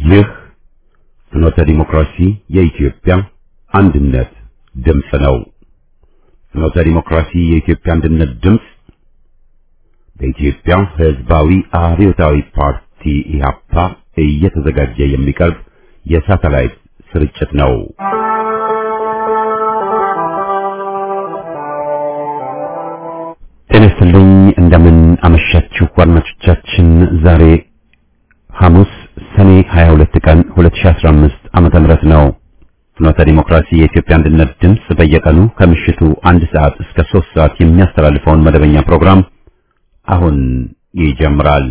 ይህ ፍኖተ ዲሞክራሲ የኢትዮጵያ አንድነት ድምፅ ነው። ፍኖተ ዲሞክራሲ የኢትዮጵያ አንድነት ድምፅ በኢትዮጵያ ሕዝባዊ አብዮታዊ ፓርቲ ኢህአፓ እየተዘጋጀ የሚቀርብ የሳተላይት ስርጭት ነው። ጤና ይስጥልኝ። እንደምን አመሻችሁ አድማጮቻችን። ዛሬ ሐሙስ ሰኔ 22 ቀን 2015 ዓመተ ምህረት ነው። ፍኖተ ዲሞክራሲ የኢትዮጵያ አንድነት ድምፅ በየቀኑ ከምሽቱ አንድ ሰዓት እስከ ሶስት ሰዓት የሚያስተላልፈውን መደበኛ ፕሮግራም አሁን ይጀምራል።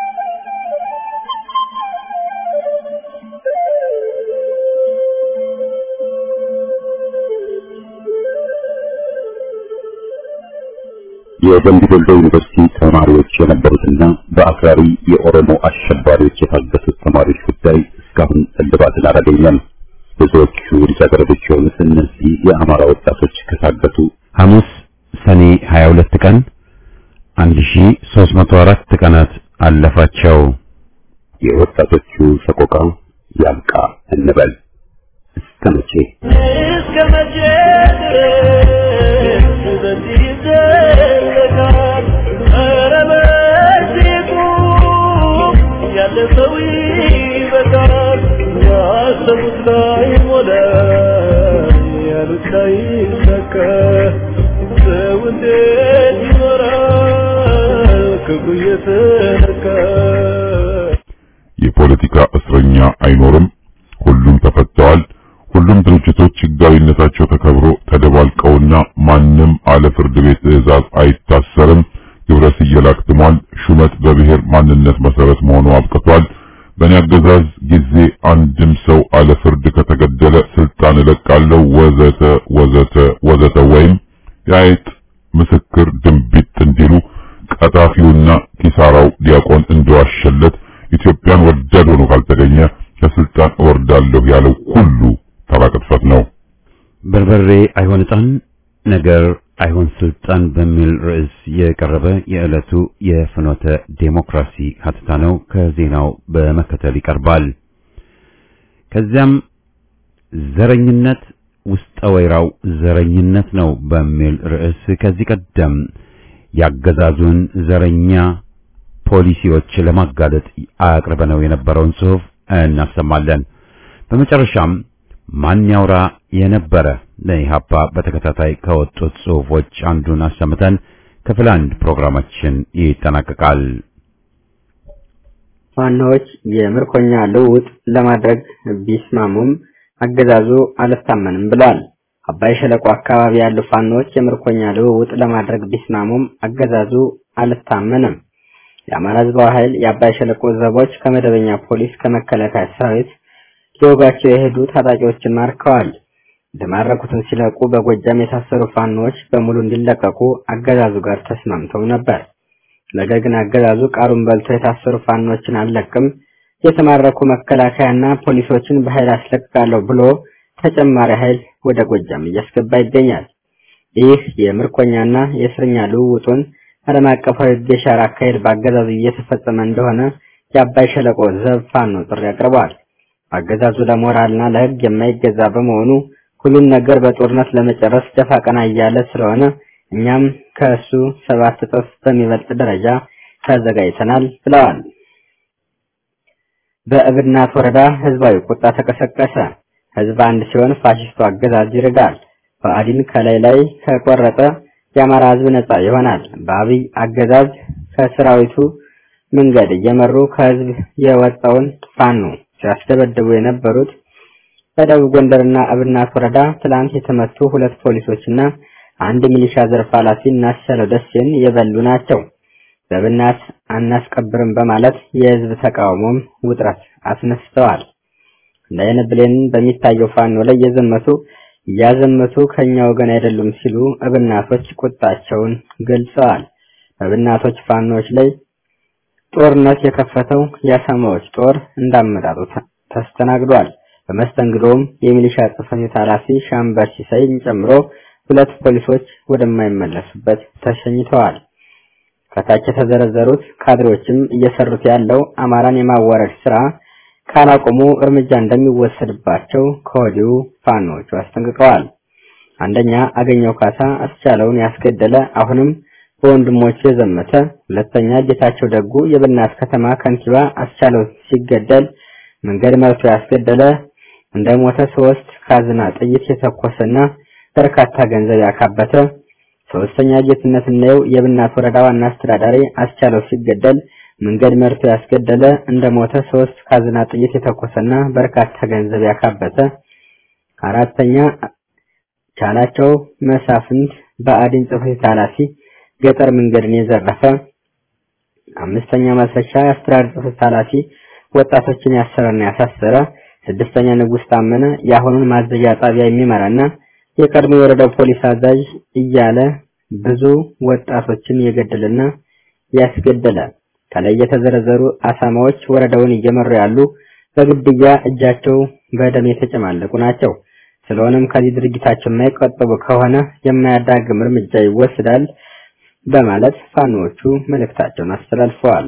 የደምቢ ዶሎ ዩኒቨርሲቲ ተማሪዎች የነበሩትና በአክራሪ የኦሮሞ አሸባሪዎች የታገቱት ተማሪዎች ጉዳይ እስካሁን እልባትን አላገኘም። ብዙዎቹ ልጃገረዶች የሆኑት እነዚህ የአማራ ወጣቶች ከታገቱ ሐሙስ ሰኔ 22 ቀን 1304 ቀናት አለፋቸው። የወጣቶቹ ሰቆቃ ያብቃ እንበል። እስከ መቼ እስከ መቼ ድረስ በዚህ ይዘለቃል? ኧረ በዚህ ቁም፣ ያለፈው ይበቃል። ያሰቡት ላይ ሞላ፣ ያሉት ላይ ይሳካ። ሰው እንዴት ይኖራል ክብሩ እየተነካ? የፖለቲካ እስረኛ አይኖርም። ሁሉም ተፈተዋል። ሁሉም ድርጅቶች ሕጋዊነታቸው ተከብሮ ተደባልቀውና ማንም አለ ፍርድ ቤት ትዕዛዝ አይታሰርም። ግብረ ስየላ አክትሟል። ሹመት በብሔር ማንነት መሰረት መሆኑ አብቅቷል። በእኔ አገዛዝ ጊዜ አንድም ሰው አለ ፍርድ ከተገደለ ስልጣን እለቃለሁ ወዘተ ወዘተ ወዘተ ወይም የአይጥ ምስክር ድንቢጥ እንዲሉ ቀጣፊውና ኪሳራው ዲያቆን እንደዋሸለት ኢትዮጵያን ወዳድ ሆኖ ካልተገኘ ከስልጣን እወርዳለሁ ያለው ሁሉ ተራ ቅጥፈት ነው። በርበሬ አይሆን ዕጣን ነገር አይሆን ስልጣን በሚል ርዕስ የቀረበ የዕለቱ የፍኖተ ዴሞክራሲ ሀተታ ነው። ከዜናው በመከተል ይቀርባል። ከዚያም ዘረኝነት ውስጠ ወይራው ዘረኝነት ነው በሚል ርዕስ ከዚህ ቀደም ያገዛዙን ዘረኛ ፖሊሲዎች ለማጋለጥ አቅርበነው የነበረውን ጽሑፍ እናሰማለን። በመጨረሻም ማን ያውራ የነበረ ለኢህአፓ በተከታታይ ከወጡት ጽሑፎች አንዱን አሰምተን ክፍል አንድ ፕሮግራማችን ይጠናቀቃል። ዋናዎች የምርኮኛ ልውውጥ ለማድረግ ቢስማሙም አገዛዙ አልታመንም ብለዋል። አባይ ሸለቆ አካባቢ ያሉ ፋኖች የምርኮኛ ልውውጥ ለማድረግ ቢስማሙም አገዛዙ አልታመንም። የአማራ ሕዝባዊ ኃይል የአባይ ሸለቆ ዘቦች ከመደበኛ ፖሊስ ከመከላከያ ሰራዊት ሊወጋቸው የሄዱ ታጣቂዎችን ማርከዋል። የተማረኩትን ሲለቁ በጎጃም የታሰሩ ፋኖዎች በሙሉ እንዲለቀቁ አገዛዙ ጋር ተስማምተው ነበር። ነገር ግን አገዛዙ ቃሉን በልቶ የታሰሩ ፋኖችን አልለቅም፣ የተማረኩ መከላከያና ፖሊሶችን በኃይል አስለቅቃለሁ ብሎ ተጨማሪ ኃይል ወደ ጎጃም እያስገባ ይገኛል። ይህ የምርኮኛና የእስረኛ ልውውጡን ዓለም አቀፋዊ ሕግ የሻረ አካሄድ በአገዛዙ እየተፈጸመ እንደሆነ የአባይ ሸለቆ ዘብ ፋኖ ጥሪ አቅርበዋል። አገዛዙ ለሞራልና ለሕግ የማይገዛ በመሆኑ ሁሉን ነገር በጦርነት ለመጨረስ ደፋ ቀና እያለ ስለሆነ እኛም ከእሱ ሰባት እጥፍ በሚበልጥ ደረጃ ተዘጋጅተናል ብለዋል። በእብናት ወረዳ ህዝባዊ ቁጣ ተቀሰቀሰ። ህዝብ አንድ ሲሆን ፋሽስቱ አገዛዝ ይርጋል። ብአዴን ከላይ ላይ ከቆረጠ የአማራ ህዝብ ነጻ ይሆናል። በአብይ አገዛዝ ከሰራዊቱ መንገድ እየመሩ ከህዝብ የወጣውን ፋኖ ሲያስደበድቡ የነበሩት በደቡብ ጎንደርና እብናት ወረዳ ትላንት የተመቱ ሁለት ፖሊሶችና አንድ ሚሊሻ ዘርፍ ኃላፊ እናስቻለው ደሴን የበሉ ናቸው። በእብናት አናስቀብርም በማለት የህዝብ ተቃውሞም ውጥረት አስነስተዋል። እንደ አይነ ብሌን በሚታየው ፋኖ ላይ የዘመቱ እያዘመቱ ከኛ ወገን አይደሉም ሲሉ እብናቶች ቁጣቸውን ገልጸዋል። በእብናቶች ፋኖች ላይ ጦርነት የከፈተው የአሳማዎች ጦር እንዳመጣጡ ተስተናግዷል። በመስተንግዶም የሚሊሻ ጽሕፈት ቤት ኃላፊ ሻምበር ሲሳይን ጨምሮ ሁለት ፖሊሶች ወደማይመለሱበት ተሸኝተዋል። ከታች የተዘረዘሩት ካድሬዎችም እየሰሩት ያለው አማራን የማዋረድ ስራ ካላቆሙ እርምጃ እንደሚወሰድባቸው ከወዲሁ ፋኖቹ አስጠንቅቀዋል። አንደኛ አገኘው ካሳ አስቻለውን ያስገደለ አሁንም በወንድሞቹ የዘመተ፣ ሁለተኛ ጌታቸው ደጉ የብናት ከተማ ከንቲባ አስቻለው ሲገደል መንገድ መርቶ ያስገደለ እንደ ሞተ ሶስት ካዝና ጥይት የተኮሰና በርካታ ገንዘብ ያካበተ፣ ሶስተኛ ጌትነት እናየው የብናት ወረዳ ዋና አስተዳዳሪ አስቻለው ሲገደል መንገድ መርቶ ያስገደለ እንደ ሞተ ሶስት ካዝና ጥይት የተኮሰና በርካታ ገንዘብ ያካበተ፣ አራተኛ ቻላቸው መሳፍንት በአዲን ጽሕፈት ኃላፊ ገጠር መንገድን የዘረፈ፣ አምስተኛ ማስረሻ የአስተዳደር ጽሕፈት ኃላፊ ወጣቶችን ያሰረና ያሳሰረ፣ ስድስተኛ ንጉስ ታመነ የአሁኑን ማዘዣ ጣቢያ የሚመራና የቀድሞ የወረዳው ፖሊስ አዛዥ እያለ ብዙ ወጣቶችን የገደለና ያስገደለ። ከላይ የተዘረዘሩ አሳማዎች ወረዳውን እየመሩ ያሉ በግድያ እጃቸው በደም የተጨማለቁ ናቸው። ስለሆነም ከዚህ ድርጊታቸው የማይቆጠቡ ከሆነ የማያዳግም እርምጃ ይወስዳል በማለት ፋኖዎቹ መልእክታቸውን አስተላልፈዋል።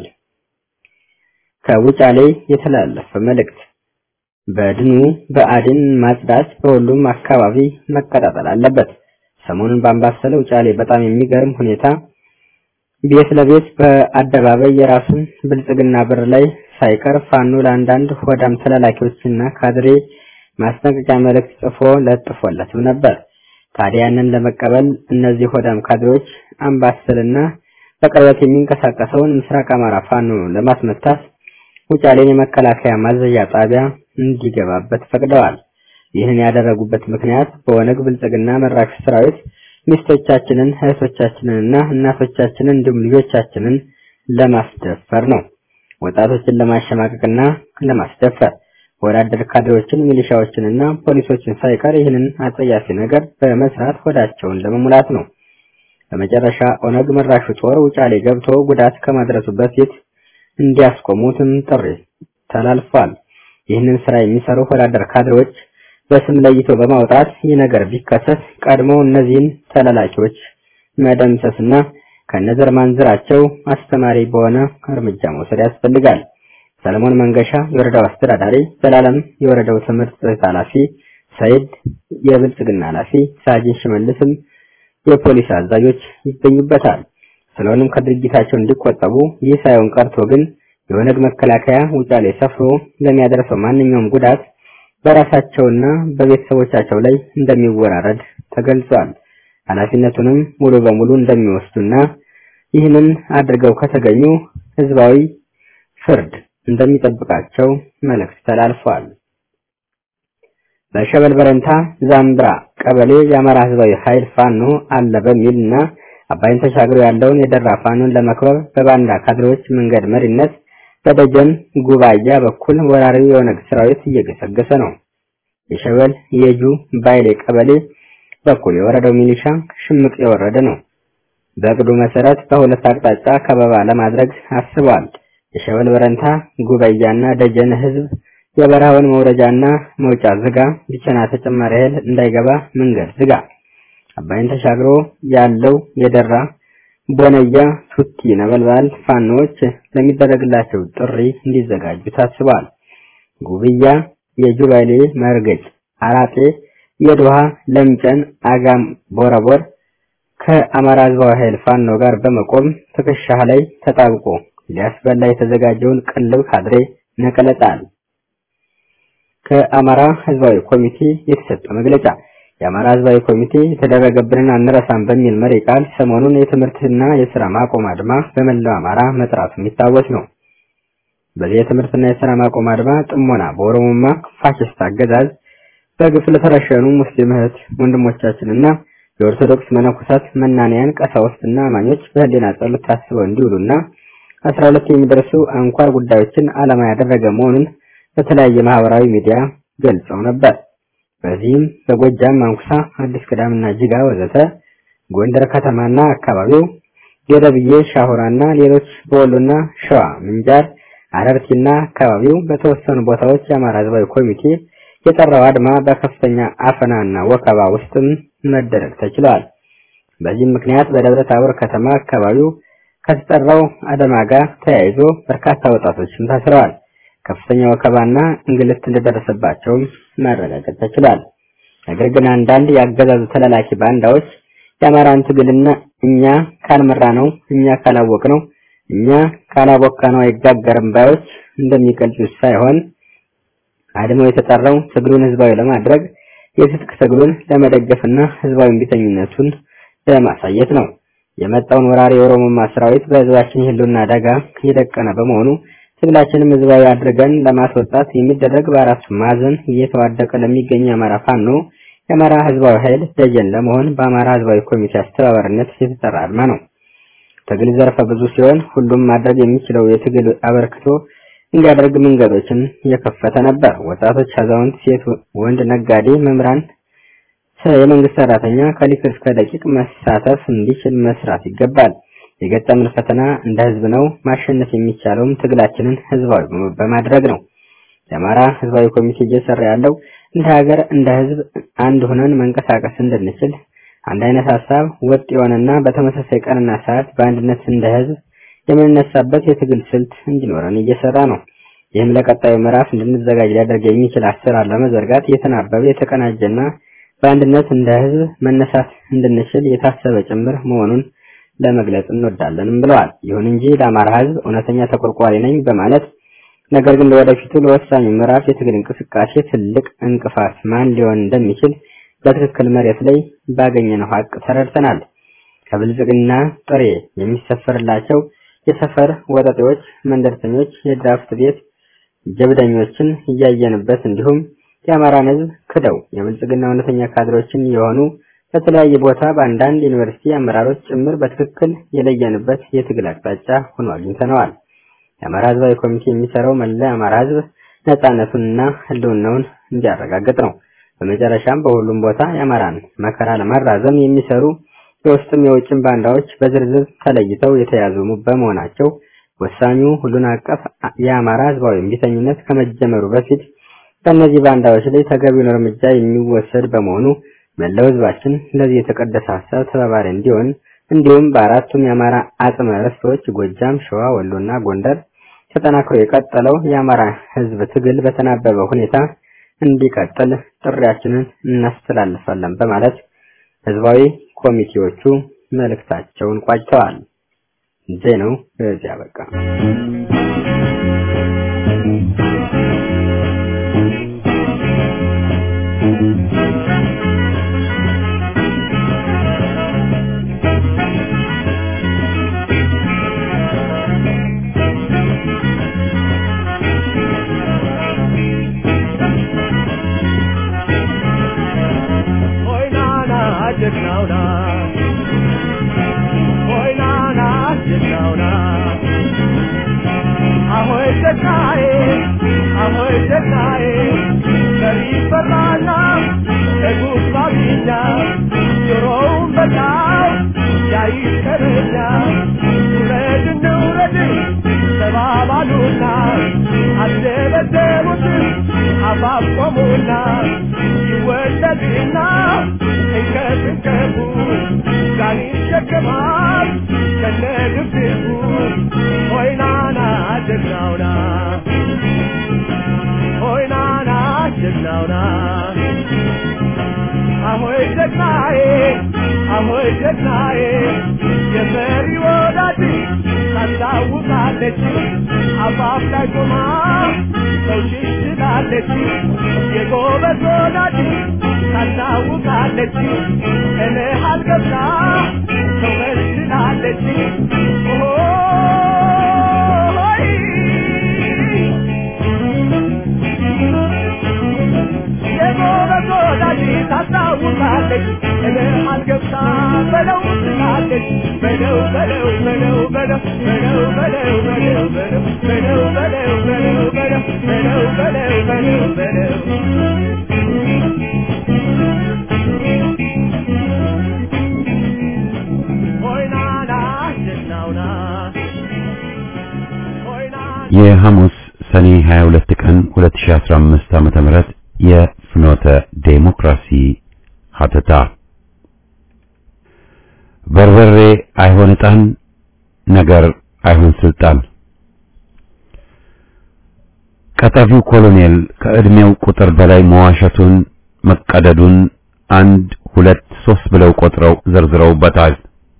ከውጫሌ የተላለፈ መልእክት በድኑ በአድን ማጽዳት በሁሉም አካባቢ መቀጣጠል አለበት። ሰሞኑን በአምባሰል ውጫሌ በጣም የሚገርም ሁኔታ ቤት ለቤት በአደባባይ የራሱን ብልጽግና ብር ላይ ሳይቀር ፋኖ ለአንዳንድ ሆዳም ተላላኪዎችና ካድሬ ማስጠንቀቂያ መልእክት ጽፎ ለጥፎለትም ነበር። ታዲያ ያንን ለመቀበል እነዚህ ሆዳም ካድሬዎች አምባሰልና በቅርበት የሚንቀሳቀሰውን ምስራቅ አማራ ፋኖ ለማስመታት ውጫሌን የመከላከያ ማዘዣ ጣቢያ እንዲገባበት ፈቅደዋል። ይህን ያደረጉበት ምክንያት በኦነግ ብልጽግና መራሽ ሰራዊት ሚስቶቻችንን፣ እህቶቻችንንና እናቶቻችንን እንዲሁም ልጆቻችንን ለማስደፈር ነው። ወጣቶችን ለማሸማቀቅና ለማስደፈር ወዳደር ካድሬዎችን፣ ሚሊሻዎችንና ፖሊሶችን ሳይቀር ይህንን አጸያፊ ነገር በመስራት ሆዳቸውን ለመሙላት ነው። በመጨረሻ ኦነግ መራሹ ጦር ውጫሌ ገብቶ ጉዳት ከማድረሱ በፊት እንዲያስቆሙትም ጥሪ ተላልፏል። ይህንን ስራ የሚሰሩ ወዳደር ካድሬዎች በስም ለይቶ በማውጣት ይህ ነገር ቢከሰት ቀድሞ እነዚህን ተላላኪዎች መደምሰስና ከነዘር ማንዝራቸው አስተማሪ በሆነ እርምጃ መውሰድ ያስፈልጋል። ሰለሞን መንገሻ የወረዳው አስተዳዳሪ፣ ዘላለም የወረዳው ትምህርት ጽሕፈት ኃላፊ፣ ሰይድ የብልጽግና ኃላፊ፣ ሳጅን ሽመልስም የፖሊስ አዛዦች ይገኙበታል። ስለሆነም ከድርጊታቸው እንዲቆጠቡ ይህ ሳይሆን ቀርቶ ግን የኦነግ መከላከያ ውጫሌ ሰፍሮ ለሚያደርሰው ማንኛውም ጉዳት በራሳቸውና በቤተሰቦቻቸው ላይ እንደሚወራረድ ተገልጿል። ኃላፊነቱንም ሙሉ በሙሉ እንደሚወስዱና ይህንን አድርገው ከተገኙ ህዝባዊ ፍርድ እንደሚጠብቃቸው መልእክት ተላልፏል። በሸበል በረንታ ዛምብራ ቀበሌ የአማራ ህዝባዊ ኃይል ፋኖ አለ በሚልና አባይን ተሻግሮ ያለውን የደራ ፋኖን ለመክበብ በባንዳ ካድሬዎች መንገድ መሪነት በደጀን ጉባያ በኩል ወራሪው የኦነግ ሰራዊት እየገሰገሰ ነው። የሸበል የጁ ባይሌ ቀበሌ በኩል የወረደው ሚሊሻ ሽምቅ የወረደ ነው። በእቅዱ መሰረት በሁለት አቅጣጫ ከበባ ለማድረግ አስበዋል። የሸበል በረንታ ጉባያና ደጀን ህዝብ የበረሃውን መውረጃና መውጫ ዝጋ፣ ብቸና ተጨማሪ ኃይል እንዳይገባ መንገድ ዝጋ። አባይን ተሻግሮ ያለው የደራ ቦነያ ቱቲ ነበልባል ፋኖች ለሚደረግላቸው ጥሪ እንዲዘጋጁ ታስበዋል። ጉብያ፣ የጁባሌ መርገጭ፣ አራጤ፣ የድሃ ለምጨን፣ አጋም፣ ቦረቦር ከአማራ ህዝባዊ ኃይል ፋኖ ጋር በመቆም ትከሻህ ላይ ተጣብቆ ሊያስበላ የተዘጋጀውን ቅልብ ካድሬ ነቀለጣል። ከአማራ ህዝባዊ ኮሚቴ የተሰጠ መግለጫ የአማራ ህዝባዊ ኮሚቴ የተደረገብንን አንረሳም በሚል መሪ ቃል ሰሞኑን የትምህርትና የስራ ማቆም አድማ በመላው አማራ መጥራቱ የሚታወስ ነው። በዚህ የትምህርትና የስራ ማቆም አድማ ጥሞና በኦሮሞማ ፋሽስት አገዛዝ በግፍ ለተረሸኑ ሙስሊም እህት ወንድሞቻችንና የኦርቶዶክስ መነኮሳት፣ መናንያን፣ ቀሳውስትና አማኞች በህሊና ጸሎት ታስበው እንዲውሉና አስራ ሁለት የሚደርሱ አንኳር ጉዳዮችን ዓላማ ያደረገ መሆኑን በተለያየ ማህበራዊ ሚዲያ ገልጸው ነበር። በዚህም በጎጃም ማንኩሳ፣ አዲስ ቅዳምና ጅጋ ወዘተ፣ ጎንደር ከተማና አካባቢው፣ ገደብዬ፣ ሻሁራና ሌሎች በወሎና ሸዋ ምንጃር፣ አረርቲና አካባቢው በተወሰኑ ቦታዎች የአማራ ህዝባዊ ኮሚቴ የጠራው አድማ በከፍተኛ አፈናና ወከባ ውስጥም መደረግ ተችሏል። በዚህም ምክንያት በደብረ ታቦር ከተማ አካባቢው ከተጠራው አድማ ጋር ተያይዞ በርካታ ወጣቶችም ታስረዋል። ከፍተኛ ወከባና እንግልት እንደደረሰባቸውም ማረጋገጥ ተችሏል። ነገር ግን አንዳንድ የአገዛዙ ተላላኪ ባንዳዎች የአማራን ትግልና እኛ ካልመራ ነው እኛ ካላወቅ ነው እኛ ካላቦካ ነው አይጋገርም ባዮች እንደሚቀልጹት ሳይሆን አድሞ የተጠራው ትግሉን ህዝባዊ ለማድረግ የትጥቅ ትግሉን ለመደገፍና ህዝባዊ እምቢተኝነቱን ለማሳየት ነው። የመጣውን ወራሪ የኦሮሞማ ሰራዊት በህዝባችን የህልውና አደጋ የደቀነ በመሆኑ ትግላችንም ህዝባዊ አድርገን ለማስወጣት የሚደረግ በአራቱ ማዕዘን እየተዋደቀ ለሚገኝ የአማራ ፋኖ የአማራ ህዝባዊ ኃይል ደጀን ለመሆን በአማራ ህዝባዊ ኮሚቴ አስተባባሪነት የተጠራ አድማ ነው። ትግል ዘርፈ ብዙ ሲሆን ሁሉም ማድረግ የሚችለው የትግል አበርክቶ እንዲያደርግ መንገዶችን የከፈተ ነበር። ወጣቶች፣ አዛውንት፣ ሴት፣ ወንድ፣ ነጋዴ፣ መምህራን፣ የመንግስት ሰራተኛ ከሊቅ እስከ ደቂቅ መሳተፍ እንዲችል መስራት ይገባል። የገጠምን ፈተና እንደ ህዝብ ነው። ማሸነፍ የሚቻለውም ትግላችንን ህዝባዊ በማድረግ ነው። የአማራ ህዝባዊ ኮሚቴ እየሰራ ያለው እንደ ሀገር እንደ ህዝብ አንድ ሆነን መንቀሳቀስ እንድንችል አንድ አይነት ሀሳብ ወጥ የሆነና በተመሳሳይ ቀንና ሰዓት በአንድነት እንደ ህዝብ የምንነሳበት የትግል ስልት እንዲኖረን እየሰራ ነው። ይህም ለቀጣዩ ምዕራፍ እንድንዘጋጅ ሊያደርግ የሚችል አሰራር ለመዘርጋት የተናበበ የተቀናጀና በአንድነት እንደ ህዝብ መነሳት እንድንችል የታሰበ ጭምር መሆኑን ለመግለጽ እንወዳለንም ብለዋል። ይሁን እንጂ ለአማራ ህዝብ እውነተኛ ተቆርቋሪ ነኝ በማለት ነገር ግን ለወደፊቱ ለወሳኙ ምዕራፍ የትግል እንቅስቃሴ ትልቅ እንቅፋት ማን ሊሆን እንደሚችል በትክክል መሬት ላይ ባገኘነው ሀቅ ተረድተናል። ከብልጽግና ጥሬ የሚሰፈርላቸው የሰፈር ወጠጤዎች፣ መንደርተኞች፣ የድራፍት ቤት ጀብደኞችን እያየንበት እንዲሁም የአማራን ህዝብ ክደው የብልጽግና እውነተኛ ካድሮችን የሆኑ በተለያየ ቦታ በአንዳንድ ዩኒቨርሲቲ አመራሮች ጭምር በትክክል የለየንበት የትግል አቅጣጫ ሆኖ አግኝተነዋል። የአማራ ህዝባዊ ኮሚቴ የሚሰራው መላ የአማራ ህዝብ ነጻነቱንና ህልውናውን እንዲያረጋግጥ ነው። በመጨረሻም በሁሉም ቦታ የአማራን መከራ ለማራዘም የሚሰሩ የውስጥም የውጭም ባንዳዎች በዝርዝር ተለይተው የተያዙ በመሆናቸው ወሳኙ ሁሉን አቀፍ የአማራ ህዝባዊ እምቢተኝነት ከመጀመሩ በፊት በእነዚህ ባንዳዎች ላይ ተገቢውን እርምጃ የሚወሰድ በመሆኑ መላው ህዝባችን ለዚህ የተቀደሰ ሀሳብ ተባባሪ እንዲሆን እንዲሁም በአራቱም የአማራ አጽመ ርስቶች ጎጃም፣ ሸዋ፣ ወሎና ጎንደር ተጠናክሮ የቀጠለው የአማራ ህዝብ ትግል በተናበበ ሁኔታ እንዲቀጥል ጥሪያችንን እናስተላልፋለን በማለት ህዝባዊ ኮሚቴዎቹ መልእክታቸውን ቋጭተዋል። ዜናው በዚያ በቃ። የሐሙስ ሰኔ 22 ቀን 2015 ዓመተ ምህረት የፍኖተ ዴሞክራሲ ሀተታ በርበሬ አይሆን ዕጣን ነገር አይሆን ስልጣን ቀጣፊው ኮሎኔል ከዕድሜው ቁጥር በላይ መዋሸቱን መቀደዱን አንድ ሁለት ሶስት ብለው ቆጥረው ዘርዝረውበታል።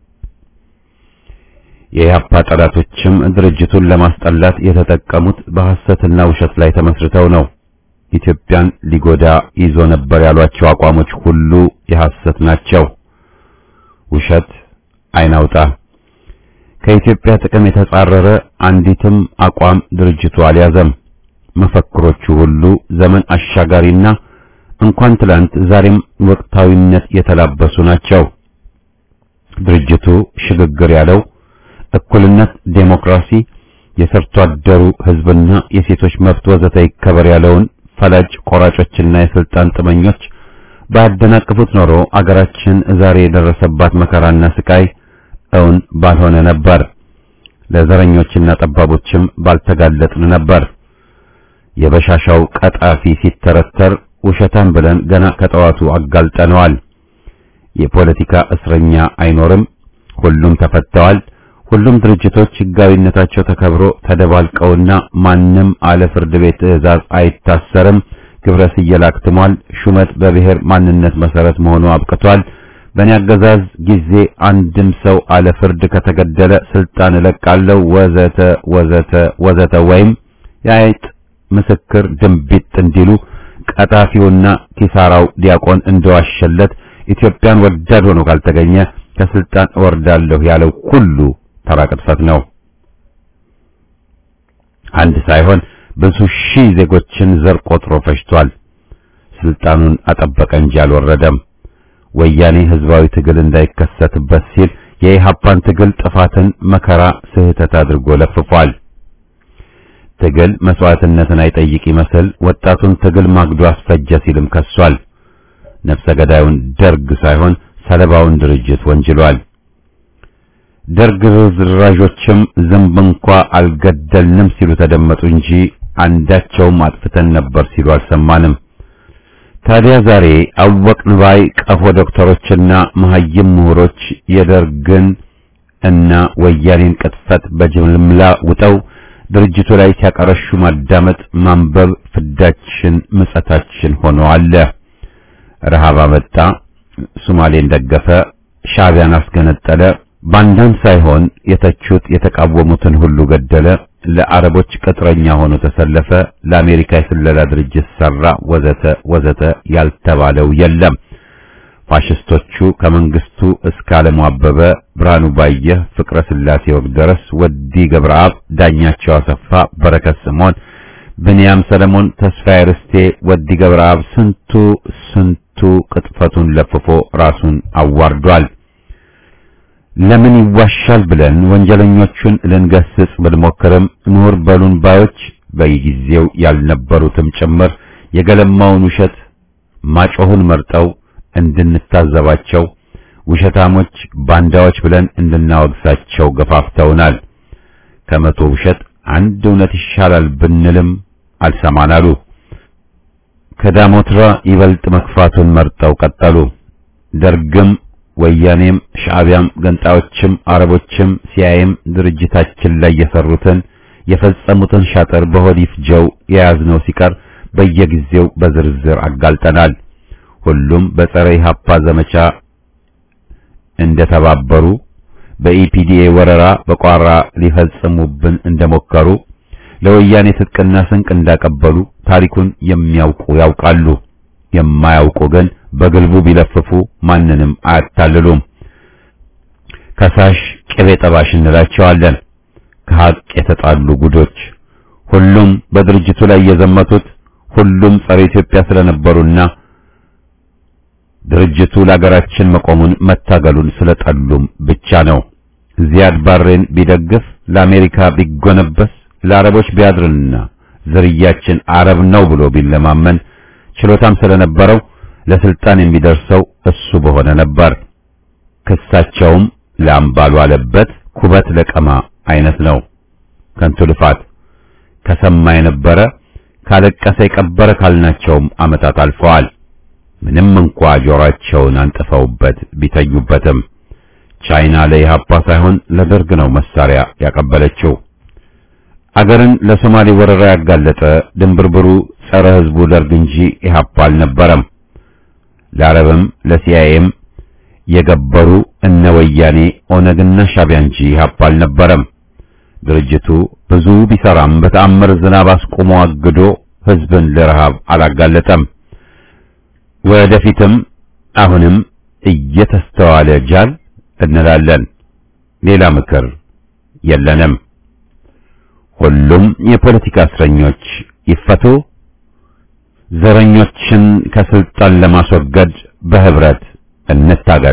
የኢህአፓ ጠላቶችም ድርጅቱን ለማስጠላት የተጠቀሙት በሐሰትና ውሸት ላይ ተመስርተው ነው። ኢትዮጵያን ሊጎዳ ይዞ ነበር ያሏቸው አቋሞች ሁሉ የሐሰት ናቸው። ውሸት አይናውጣ። ከኢትዮጵያ ጥቅም የተጻረረ አንዲትም አቋም ድርጅቱ አልያዘም። መፈክሮቹ ሁሉ ዘመን አሻጋሪና እንኳን ትላንት ዛሬም ወቅታዊነት የተላበሱ ናቸው። ድርጅቱ ሽግግር ያለው እኩልነት፣ ዴሞክራሲ፣ የሰርቶ አደሩ ህዝብና የሴቶች መብት ወዘተ ይከበር ያለውን ፈላጭ ቆራጮችና የስልጣን ጥመኞች ባያደናቅፉት ኖሮ አገራችን ዛሬ የደረሰባት መከራና ስቃይ እውን ባልሆነ ነበር። ለዘረኞችና ጠባቦችም ባልተጋለጥን ነበር። የበሻሻው ቀጣፊ ሲተረተር ውሸታም ብለን ገና ከጠዋቱ አጋልጠነዋል። የፖለቲካ እስረኛ አይኖርም፣ ሁሉም ተፈተዋል። ሁሉም ድርጅቶች ህጋዊነታቸው ተከብሮ ተደባልቀውና ማንም አለ ፍርድ ቤት ትዕዛዝ አይታሰርም። ግብረ ስየላ አክትሟል። ሹመት በብሔር ማንነት መሰረት መሆኑ አብቅቷል። በእኔ አገዛዝ ጊዜ አንድም ሰው አለ ፍርድ ከተገደለ ስልጣን እለቃለሁ ወዘተ ወዘተ ወዘተ ወይም የአይጥ ምስክር ድንቢጥ እንዲሉ ቀጣፊውና ኪሳራው ዲያቆን እንደዋሸለት ኢትዮጵያን ወዳድ ሆኖ ካልተገኘ ከስልጣን እወርዳለሁ ያለው ሁሉ ተራ ቅጥፈት ነው። አንድ ሳይሆን ብዙ ሺህ ዜጎችን ዘር ቆጥሮ ፈጅቷል። ስልጣኑን አጠበቀ እንጂ አልወረደም። ወያኔ ህዝባዊ ትግል እንዳይከሰትበት ሲል የኢሃፓን ትግል ጥፋትን፣ መከራ፣ ስህተት አድርጎ ለፍፏል። ትግል መስዋዕትነትን አይጠይቅ ይመስል ወጣቱን ትግል ማግዶ አስፈጀ ሲልም ከሷል። ነፍሰ ገዳዩን ደርግ ሳይሆን ሰለባውን ድርጅት ወንጅሏል። ደርግ ርዝራዦችም ዝንብ እንኳ አልገደልንም ሲሉ ተደመጡ እንጂ አንዳቸውም አጥፍተን ነበር ሲሉ አልሰማንም። ታዲያ ዛሬ አወቅን ባይ ቀፎ ዶክተሮችና መሐይም ምሁሮች የደርግን እና ወያኔን ቅጥፈት በጅምላ ውጠው ድርጅቱ ላይ ሲያቀረሹ ማዳመጥ፣ ማንበብ ፍዳችን ምጸታችን ሆኖ አለ። ረሃብ አመጣ፣ ሶማሌን ደገፈ፣ ሻዕቢያን አስገነጠለ፣ ባንዳን ሳይሆን የተቹት የተቃወሙትን ሁሉ ገደለ፣ ለአረቦች ቅጥረኛ ሆኖ ተሰለፈ፣ ለአሜሪካ የስለላ ድርጅት ሰራ፣ ወዘተ ወዘተ ያልተባለው የለም። ፋሽስቶቹ ከመንግስቱ እስከ ዓለሙ አበበ፣ ብርሃኑ ባየህ፣ ፍቅረ ስላሴ ወግደረስ፣ ወዲ ገብረአብ፣ ዳኛቸው አሰፋ፣ በረከት ስምዖን፣ ብንያም ሰለሞን፣ ተስፋዬ ርስቴ፣ ወዲ ገብረአብ ስንቱ ስንቱ ቅጥፈቱን ለፍፎ ራሱን አዋርዷል። ለምን ይዋሻል ብለን ወንጀለኞቹን ልንገስጽ ብንሞክርም ምሁር በሉን ባዮች በጊዜው ያልነበሩትም ጭምር የገለማውን ውሸት ማጮሁን መርጠው እንድንታዘባቸው ውሸታሞች ባንዳዎች ብለን እንድናወግሳቸው ገፋፍተውናል። ከመቶ ውሸት አንድ እውነት ይሻላል ብንልም አልሰማናሉ። ከዳሞትራ ይበልጥ መክፋቱን መርጠው ቀጠሉ። ደርግም ወያኔም ሻዕቢያም ገንጣዮችም አረቦችም ሲያይም ድርጅታችን ላይ የሰሩትን የፈጸሙትን ሻጥር በሆድ ይፍጀው የያዝነው ሲቀር በየጊዜው በዝርዝር አጋልጠናል። ሁሉም በጸረ ኢህአፓ ዘመቻ እንደተባበሩ በኢፒዲኤ ወረራ በቋራ ሊፈጽሙብን እንደሞከሩ ለወያኔ ትጥቅና ስንቅ እንዳቀበሉ ታሪኩን የሚያውቁ ያውቃሉ። የማያውቁ ግን በግልቡ ቢለፍፉ ማንንም አያታልሉም። ከሳሽ ቅቤ ጠባሽ እንላቸዋለን። ከሀቅ የተጣሉ ጉዶች ሁሉም በድርጅቱ ላይ የዘመቱት ሁሉም ጸረ ኢትዮጵያ ስለነበሩና ድርጅቱ ለሀገራችን መቆሙን መታገሉን ስለጠሉም ብቻ ነው። ዚያድ ባሬን ቢደግፍ ለአሜሪካ ቢጎነበስ ለአረቦች ቢያድርና ዝርያችን አረብ ነው ብሎ ቢለማመን ችሎታም ስለነበረው ለስልጣን የሚደርሰው እሱ በሆነ ነበር። ክሳቸውም ላምባሉ አለበት ኩበት ለቀማ አይነት ነው። ከንቱ ልፋት ከሰማ የነበረ ካለቀሰ የቀበረ ካልናቸውም ዓመታት አልፈዋል። ምንም እንኳ ጆሮአቸውን አንጥፈውበት ቢተኙበትም ቻይና ለኢህአፓ ሳይሆን ለደርግ ነው መሳሪያ ያቀበለችው። አገርን ለሶማሌ ወረራ ያጋለጠ ድንብርብሩ ጸረ ሕዝቡ ደርግ እንጂ ኢህአፓ አልነበረም። ለአረብም ለሲአይኤም የገበሩ እነ ወያኔ ኦነግና ሻቢያ እንጂ ኢህአፓ አልነበረም። ድርጅቱ ብዙ ቢሰራም በተአምር ዝናብ አስቆሞ አግዶ ሕዝብን ለረሃብ አላጋለጠም። ወደፊትም አሁንም እየተስተዋለ ጃል እንላለን። ሌላ ምክር የለንም። ሁሉም የፖለቲካ እስረኞች ይፈቱ። ዘረኞችን ከስልጣን ለማስወገድ በህብረት እንታገል።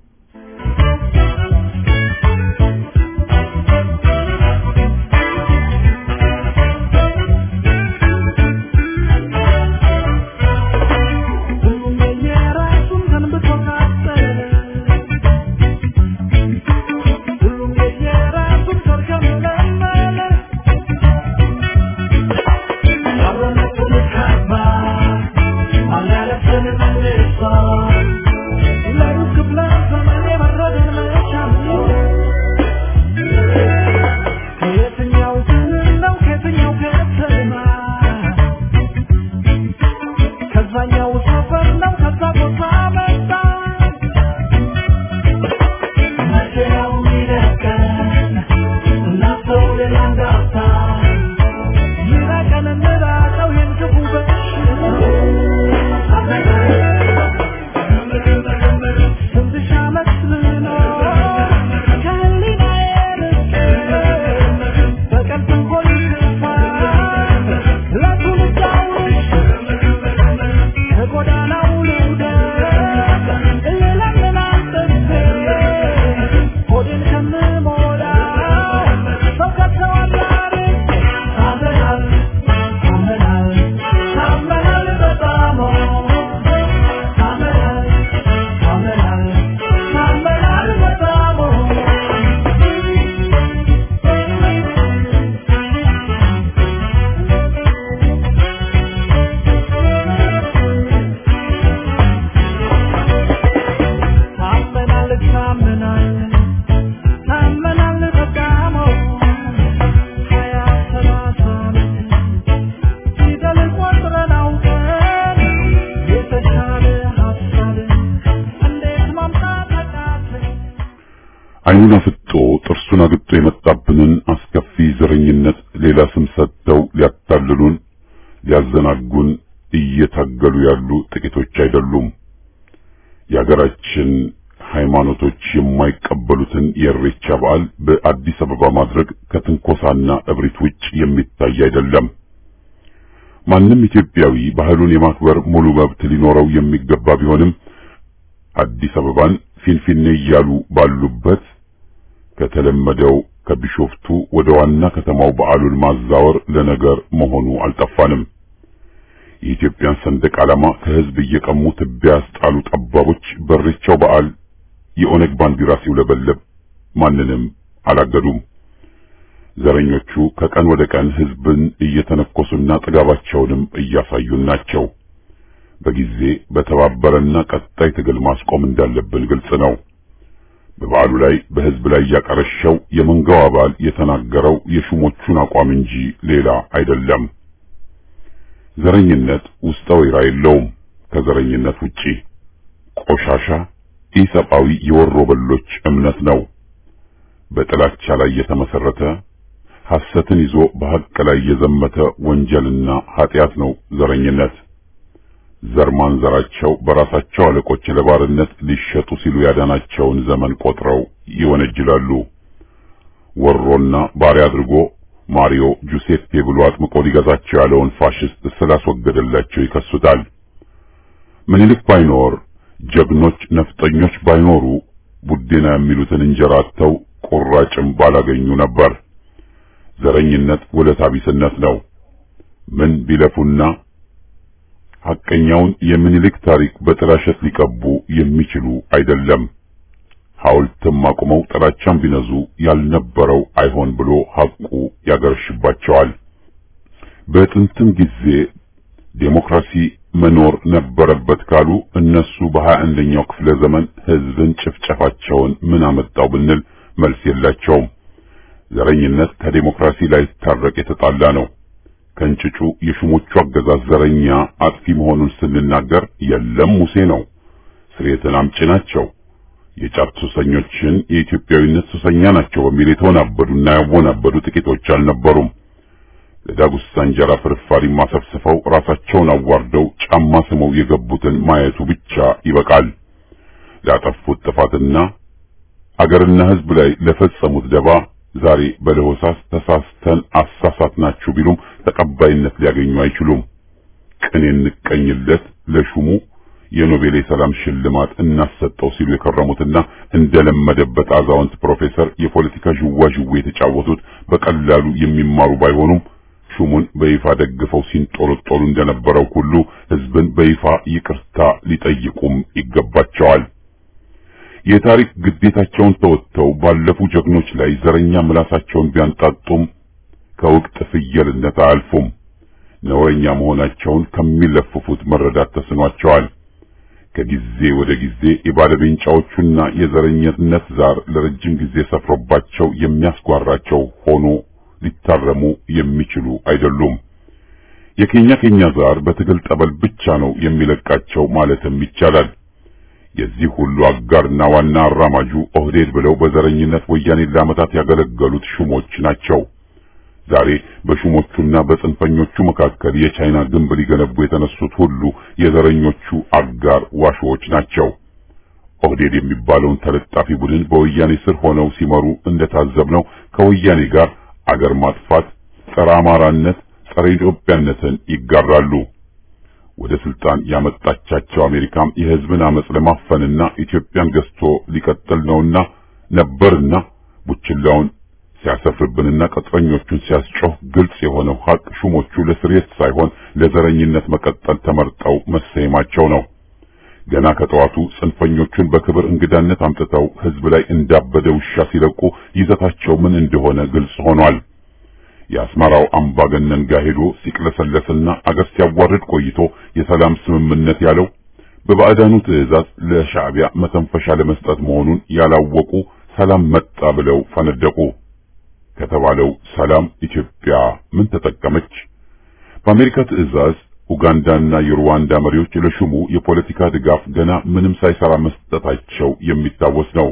አይኑን አፍጦ ጥርሱን አግጦ የመጣብንን አስከፊ ዘረኝነት ሌላ ስም ሰጥተው ሊያታልሉን ሊያዘናጉን እየታገሉ ያሉ ጥቂቶች አይደሉም። የሀገራችን ሃይማኖቶች የማይቀበሉትን የእሬቻ በዓል በአዲስ አበባ ማድረግ ከትንኮሳና እብሪት ውጭ የሚታይ አይደለም። ማንም ኢትዮጵያዊ ባህሉን የማክበር ሙሉ መብት ሊኖረው የሚገባ ቢሆንም አዲስ አበባን ፊንፊኔ እያሉ ባሉበት ከተለመደው ከቢሾፍቱ ወደ ዋና ከተማው በዓሉን ማዛወር ለነገር መሆኑ አልጠፋንም። የኢትዮጵያን ሰንደቅ ዓላማ ከህዝብ እየቀሙ ትቢያ ያስጣሉ ጠባቦች በሬቻው በዓል የኦነግ ባንዲራ ሲውለበለብ ማንንም አላገዱም። ዘረኞቹ ከቀን ወደ ቀን ህዝብን እየተነኮሱና ጥጋባቸውንም እያሳዩን ናቸው። በጊዜ በተባበረና ቀጣይ ትግል ማስቆም እንዳለብን ግልጽ ነው። በበዓሉ ላይ በህዝብ ላይ ያቀረሸው የመንጋው አባል የተናገረው የሹሞቹን አቋም እንጂ ሌላ አይደለም። ዘረኝነት ውስጠ ወይራ የለውም። ከዘረኝነት ውጪ ቆሻሻ ኢሰብአዊ የወሮ በሎች እምነት ነው። በጥላቻ ላይ የተመሰረተ ሐሰትን ይዞ በሐቅ ላይ የዘመተ ወንጀልና ኃጢአት ነው ዘረኝነት። ዘር ማንዘራቸው በራሳቸው አለቆች ለባርነት ሊሸጡ ሲሉ ያዳናቸውን ዘመን ቆጥረው ይወነጅላሉ። ወሮና ባሪያ አድርጎ ማሪዮ ጁሴፔ ብሎ አጥምቆ ሊገዛቸው ያለውን ፋሽስት ስላስወገደላቸው ይከሱታል። ምኒልክ ባይኖር ጀግኖች ነፍጠኞች ባይኖሩ ቡዴና የሚሉትን እንጀራ አጥተው ቁራጭም ባላገኙ ነበር። ዘረኝነት ውለታ ቢስነት ነው። ምን ቢለፉና ሐቀኛውን የምኒልክ ታሪክ በጥላሸት ሊቀቡ የሚችሉ አይደለም። ሐውልትም አቁመው ጥላቻም ቢነዙ ያልነበረው አይሆን ብሎ ሐቁ ያገረሽባቸዋል። በጥንትም ጊዜ ዴሞክራሲ መኖር ነበረበት ካሉ እነሱ በሀያ አንደኛው ክፍለ ዘመን ህዝብን ጭፍጨፋቸውን ምን አመጣው ብንል መልስ የላቸውም። ዘረኝነት ከዴሞክራሲ ላይ ታረቅ የተጣላ ነው። ከእንጭጩ የሹሞቹ አገዛዝ ዘረኛ አጥፊ መሆኑን ስንናገር የለም ሙሴ ነው፣ ስርየትን አምጪ ናቸው፣ የጫት ሱሰኞችን የኢትዮጵያዊነት ሱሰኛ ናቸው በሚል የተወናበዱና ያወናበዱ ጥቂቶች አልነበሩም። ለዳጉሳ እንጀራ ፍርፋሪ ማሰፍስፈው ራሳቸውን አዋርደው ጫማ ስመው የገቡትን ማየቱ ብቻ ይበቃል። ላጠፉት ጥፋትና አገርና ሕዝብ ላይ ለፈጸሙት ደባ ዛሬ በለሆሳስ ተሳስተን አሳሳትናችሁ ቢሉም ተቀባይነት ሊያገኙ አይችሉም። ቅን እንቀኝለት ለሹሙ የኖቤል የሰላም ሽልማት እናሰጠው ሲሉ የከረሙትና እንደለመደበት አዛውንት ፕሮፌሰር የፖለቲካ ዥዋዥዌ የተጫወቱት በቀላሉ የሚማሩ ባይሆኑም ሹሙን በይፋ ደግፈው ሲንጦለጦሉ እንደነበረው ሁሉ ሕዝብን በይፋ ይቅርታ ሊጠይቁም ይገባቸዋል። የታሪክ ግዴታቸውን ተወጥተው ባለፉ ጀግኖች ላይ ዘረኛ ምላሳቸውን ቢያንጣጡም ከውቅጥ ፍየልነት አያልፉም። ነውረኛ መሆናቸውን ከሚለፍፉት መረዳት ተስኗቸዋል። ከጊዜ ወደ ጊዜ የባለቤንጫዎቹና የዘረኝነት ዛር ለረጅም ጊዜ ሰፍሮባቸው የሚያስጓራቸው ሆኖ ሊታረሙ የሚችሉ አይደሉም። የኬኛ ኬኛ ዛር በትግል ጠበል ብቻ ነው የሚለቃቸው ማለትም ይቻላል። የዚህ ሁሉ አጋርና ዋና አራማጁ ኦህዴድ ብለው በዘረኝነት ወያኔን ለዓመታት ያገለገሉት ሹሞች ናቸው። ዛሬ በሹሞቹና በጽንፈኞቹ መካከል የቻይና ግንብ ሊገነቡ የተነሱት ሁሉ የዘረኞቹ አጋር ዋሾዎች ናቸው። ኦህዴድ የሚባለውን ተለጣፊ ቡድን በወያኔ ስር ሆነው ሲመሩ እንደታዘብነው ከወያኔ ጋር አገር ማጥፋት፣ ጸረ አማራነት፣ ጸረ ኢትዮጵያነትን ይጋራሉ። ወደ ስልጣን ያመጣቻቸው አሜሪካም የሕዝብን አመጽ ለማፈንና ኢትዮጵያን ገዝቶ ሊቀጥል ነውና ነበርና ቡችላውን ሲያሰፍርብንና ቅጥረኞቹን ሲያስጮህ ግልጽ የሆነው ሀቅ ሹሞቹ ለስርየት ሳይሆን ለዘረኝነት መቀጠል ተመርጠው መሰየማቸው ነው። ገና ከጠዋቱ ጽንፈኞቹን በክብር እንግዳነት አምጥተው ሕዝብ ላይ እንዳበደ ውሻ ሲለቁ ይዘታቸው ምን እንደሆነ ግልጽ ሆኗል። የአስመራው አምባገነን ጋር ሄዶ ሲቅለሰለስና አገር ሲያዋርድ ቆይቶ የሰላም ስምምነት ያለው በባዕዳኑ ትዕዛዝ ለሻዕቢያ መተንፈሻ ለመስጠት መሆኑን ያላወቁ ሰላም መጣ ብለው ፈነደቁ። ከተባለው ሰላም ኢትዮጵያ ምን ተጠቀመች? በአሜሪካ ትዕዛዝ ኡጋንዳና የሩዋንዳ መሪዎች ለሹሙ የፖለቲካ ድጋፍ ገና ምንም ሳይሰራ መስጠታቸው የሚታወስ ነው።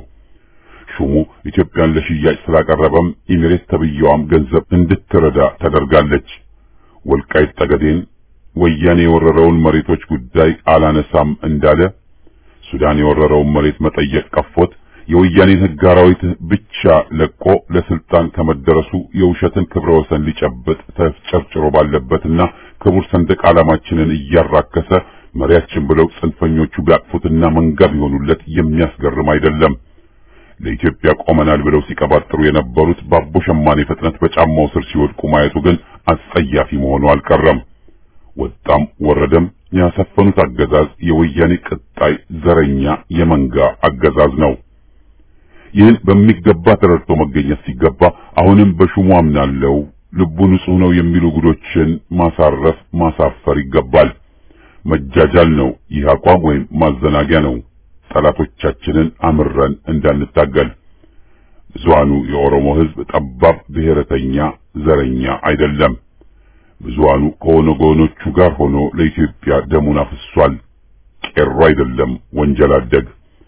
ሹሙ ኢትዮጵያን ለሽያጭ ስላቀረበም ኢሚሬት ተብየዋም ገንዘብ እንድትረዳ ተደርጋለች። ወልቃይት ጠገዴን ወያኔ የወረረውን መሬቶች ጉዳይ አላነሳም እንዳለ ሱዳን የወረረውን መሬት መጠየቅ ቀፎት የወያኔን ሕግ አራዊት ብቻ ለቆ ለስልጣን ከመደረሱ የውሸትን ክብረ ወሰን ሊጨብጥ ተጨርጭሮ ባለበትና ክቡር ሰንደቅ ዓላማችንን እያራከሰ መሪያችን ብለው ጽንፈኞቹ ቢያቅፉትና መንጋ ቢሆኑለት የሚያስገርም አይደለም። ለኢትዮጵያ ቆመናል ብለው ሲቀባጥሩ የነበሩት ባቦ ሸማኔ ፍጥነት በጫማው ስር ሲወድቁ ማየቱ ግን አስጸያፊ መሆኑ አልቀረም። ወጣም ወረደም ያሰፈኑት አገዛዝ የወያኔ ቅጣይ ዘረኛ የመንጋ አገዛዝ ነው። ይህን በሚገባ ተረድቶ መገኘት ሲገባ አሁንም በሹሙ አምናለው ልቡ ንጹሕ ነው የሚሉ ጉዶችን ማሳረፍ ማሳፈር ይገባል። መጃጃል ነው ይህ አቋም ወይም ማዘናጊያ ነው ጠላቶቻችንን አምረን እንዳንታገል። ብዙሃኑ የኦሮሞ ሕዝብ ጠባብ ብሔረተኛ ዘረኛ አይደለም። ብዙሃኑ ከኦነጎኖቹ ጋር ሆኖ ለኢትዮጵያ ደሙን አፍሷል። ቄሮ አይደለም ወንጀል አደግ።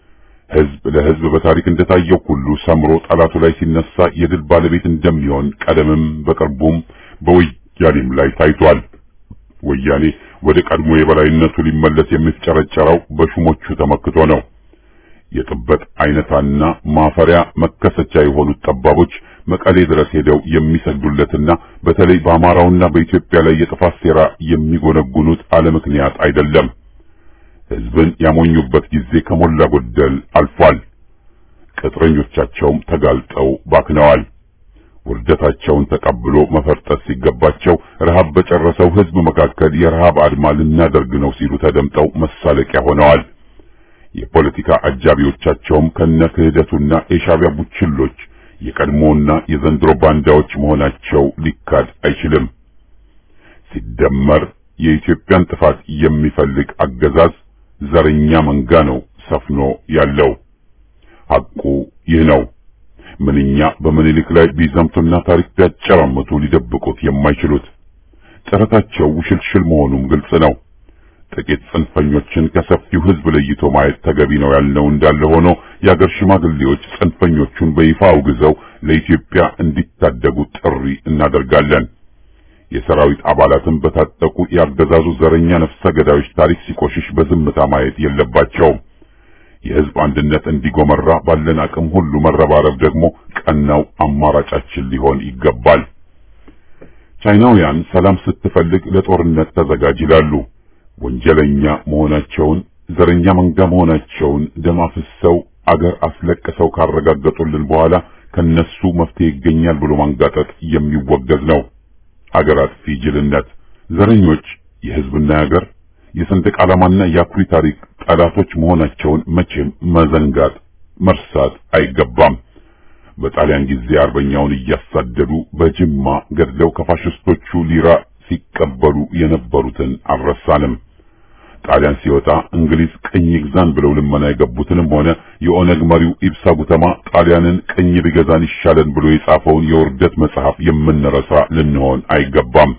ሕዝብ ለሕዝብ በታሪክ እንደታየው ሁሉ ሰምሮ ጠላቱ ላይ ሲነሳ የድል ባለቤት እንደሚሆን ቀደምም በቅርቡም በወያኔም ላይ ታይቷል። ወያኔ ወደ ቀድሞ የበላይነቱ ሊመለስ የሚፍጨረጨረው በሹሞቹ ተመክቶ ነው። የጥበት አይነታና ማፈሪያ መከሰቻ የሆኑት ጠባቦች መቀሌ ድረስ ሄደው የሚሰግዱለትና በተለይ በአማራውና በኢትዮጵያ ላይ የጥፋት ሴራ የሚጎነጉኑት አለ ምክንያት አይደለም። ሕዝብን ያሞኙበት ጊዜ ከሞላ ጎደል አልፏል። ቅጥረኞቻቸውም ተጋልጠው ባክነዋል። ውርደታቸውን ተቀብሎ መፈርጠት ሲገባቸው ረሃብ በጨረሰው ሕዝብ መካከል የረሃብ አድማ ልናደርግ ነው ሲሉ ተደምጠው መሳለቂያ ሆነዋል። የፖለቲካ አጃቢዎቻቸውም ከነ ክህደቱና የሻዕቢያ ቡችሎች የቀድሞና የዘንድሮ ባንዳዎች መሆናቸው ሊካድ አይችልም። ሲደመር የኢትዮጵያን ጥፋት የሚፈልግ አገዛዝ ዘረኛ መንጋ ነው ሰፍኖ ያለው። ሐቁ ይህ ነው። ምንኛ በምኒልክ ላይ ቢዘምቱና ታሪክ ቢያጨራምቱ ሊደብቁት የማይችሉት ጥረታቸው ውሽልሽል መሆኑም ግልጽ ነው። ጥቂት ጽንፈኞችን ከሰፊው ሕዝብ ለይቶ ማየት ተገቢ ነው ያልነው እንዳለ ሆኖ የአገር ሽማግሌዎች ጽንፈኞቹን በይፋ አውግዘው ለኢትዮጵያ እንዲታደጉ ጥሪ እናደርጋለን። የሰራዊት አባላትን በታጠቁ የአገዛዙ ዘረኛ ነፍሰ ገዳዮች ታሪክ ሲቆሽሽ በዝምታ ማየት የለባቸውም። የሕዝብ አንድነት እንዲጎመራ ባለን አቅም ሁሉ መረባረብ ደግሞ ቀናው አማራጫችን ሊሆን ይገባል። ቻይናውያን ሰላም ስትፈልግ ለጦርነት ተዘጋጅ ይላሉ። ወንጀለኛ መሆናቸውን ዘረኛ መንጋ መሆናቸውን ደም አፍሰው አገር አስለቅሰው ካረጋገጡልን በኋላ ከነሱ መፍትሄ ይገኛል ብሎ ማንጋጠጥ የሚወገዝ ነው። አገር አጥፊ ጅልነት። ዘረኞች የሕዝብና የአገር የሰንደቅ ዓላማና የአኩሪ ታሪክ ጠላቶች መሆናቸውን መቼም መዘንጋት መርሳት አይገባም። በጣሊያን ጊዜ አርበኛውን እያሳደዱ በጅማ ገድለው ከፋሽስቶቹ ሊራ ሲቀበሉ የነበሩትን አልረሳንም። ጣሊያን ሲወጣ እንግሊዝ ቅኝ ግዛን ብለው ልመና የገቡትንም ሆነ የኦነግ መሪው ኢብሳ ጉተማ ጣሊያንን ቅኝ ቢገዛን ይሻለን ብሎ የጻፈውን የውርደት መጽሐፍ የምንረሳ ልንሆን አይገባም።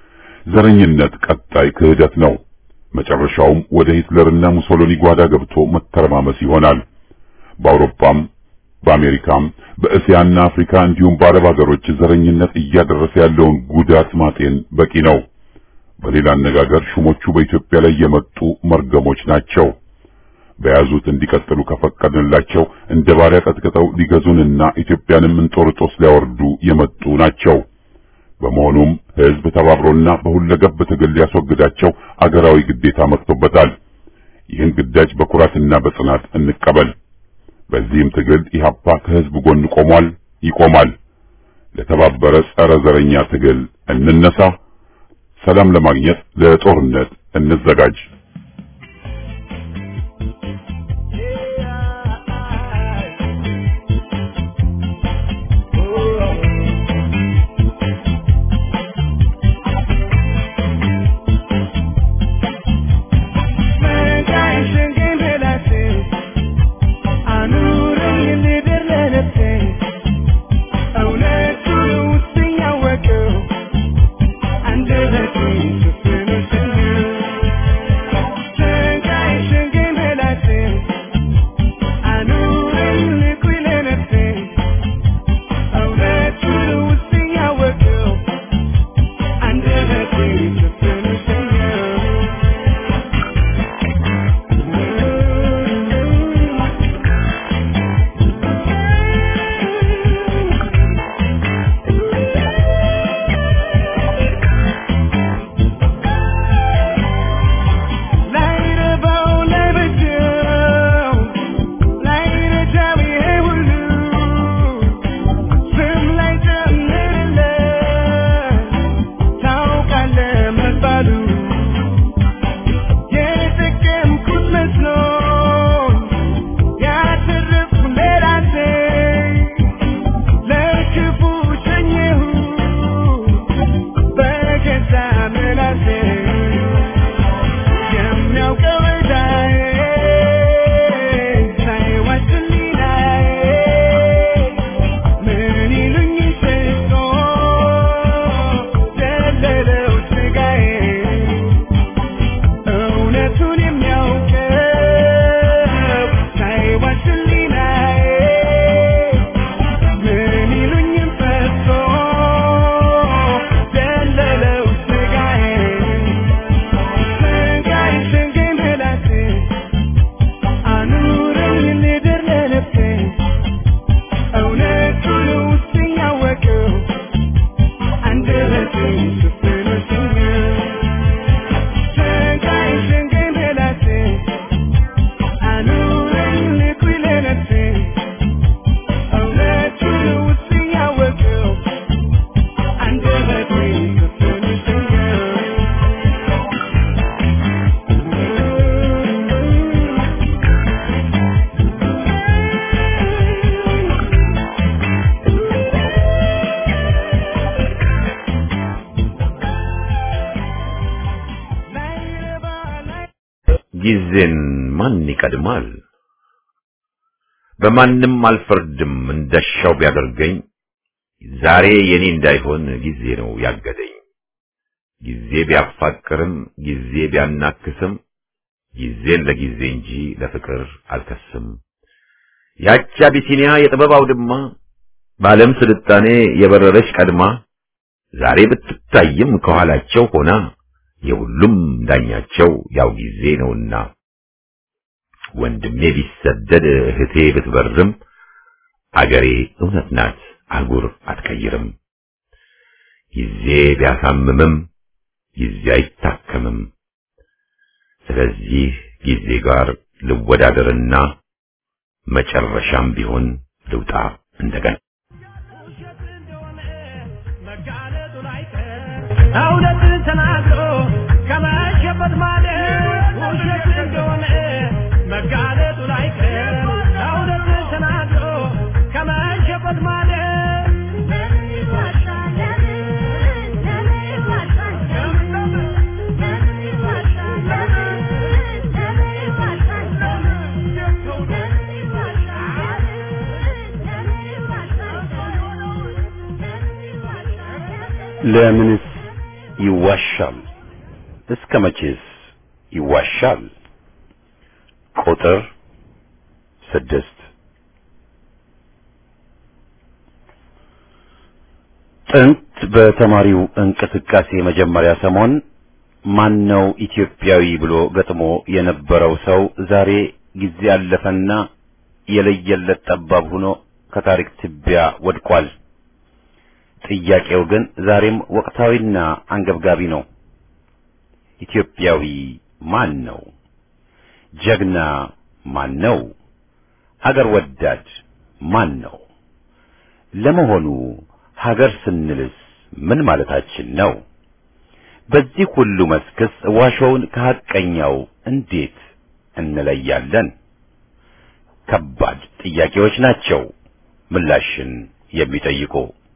ዘረኝነት ቀጣይ ክህደት ነው። መጨረሻውም ወደ ሂትለርና ሙሶሎኒ ጓዳ ገብቶ መተረማመስ ይሆናል። በአውሮፓም በአሜሪካም በእስያና አፍሪካ እንዲሁም በአረብ ሀገሮች ዘረኝነት እያደረሰ ያለውን ጉዳት ማጤን በቂ ነው። በሌላ አነጋገር ሹሞቹ በኢትዮጵያ ላይ የመጡ መርገሞች ናቸው። በያዙት እንዲቀጥሉ ከፈቀድንላቸው እንደ ባሪያ ቀጥቅጠው ሊገዙንና ኢትዮጵያንም እንጦርጦስ ሊያወርዱ የመጡ ናቸው። በመሆኑም ሕዝብ ተባብሮና በሁለገብ ትግል ሊያስወግዳቸው አገራዊ ግዴታ መጥቶበታል። ይህን ግዳጅ በኩራትና በጽናት እንቀበል። በዚህም ትግል ኢህአፓ ከሕዝብ ጎን ቆሟል፣ ይቆማል። ለተባበረ ጸረ ዘረኛ ትግል እንነሳ። ሰላም ለማግኘት ለጦርነት እንዘጋጅ። ጊዜን ማን ይቀድማል? በማንም አልፈርድም እንደሻው ቢያደርገኝ ዛሬ የኔ እንዳይሆን ጊዜ ነው ያገደኝ። ጊዜ ቢያፋቅርም ጊዜ ቢያናክስም ጊዜን ለጊዜ እንጂ ለፍቅር አልከስም። ያቺ አቢሲኒያ የጥበብ አውድማ በዓለም ስልጣኔ የበረረች ቀድማ ዛሬ ብትታይም ከኋላቸው ሆና የሁሉም ዳኛቸው ያው ጊዜ ነውና ወንድሜ ቢሰደድ እህቴ ብትበርም አገሬ እውነት ናት አህጉር አትቀይርም። ጊዜ ቢያሳምምም ጊዜ አይታከምም። ስለዚህ ጊዜ ጋር ልወዳደርና መጨረሻም ቢሆን ልውጣ እንደገና። እውነትን ተናግሮ ከመሸበት ማለት ውሸት እንደሆነ መጋለጡ ላይቀር እውነትን ተናግሮ ከመሸበት ማለት ለምንስ ይዋሻል? እስከ መቼስ ይዋሻል? ቁጥር ስድስት ጥንት በተማሪው እንቅስቃሴ መጀመሪያ ሰሞን ማን ነው ኢትዮጵያዊ ብሎ ገጥሞ የነበረው ሰው ዛሬ ጊዜ አለፈና የለየለት ጠባብ ሆኖ ከታሪክ ትቢያ ወድቋል። ጥያቄው ግን ዛሬም ወቅታዊና አንገብጋቢ ነው። ኢትዮጵያዊ ማን ነው? ጀግና ማን ነው? ሀገር ወዳድ ማን ነው? ለመሆኑ ሀገር ስንልስ ምን ማለታችን ነው? በዚህ ሁሉ መስክስ ዋሾውን ከሐቀኛው እንዴት እንለያለን? ከባድ ጥያቄዎች ናቸው ምላሽን የሚጠይቁ።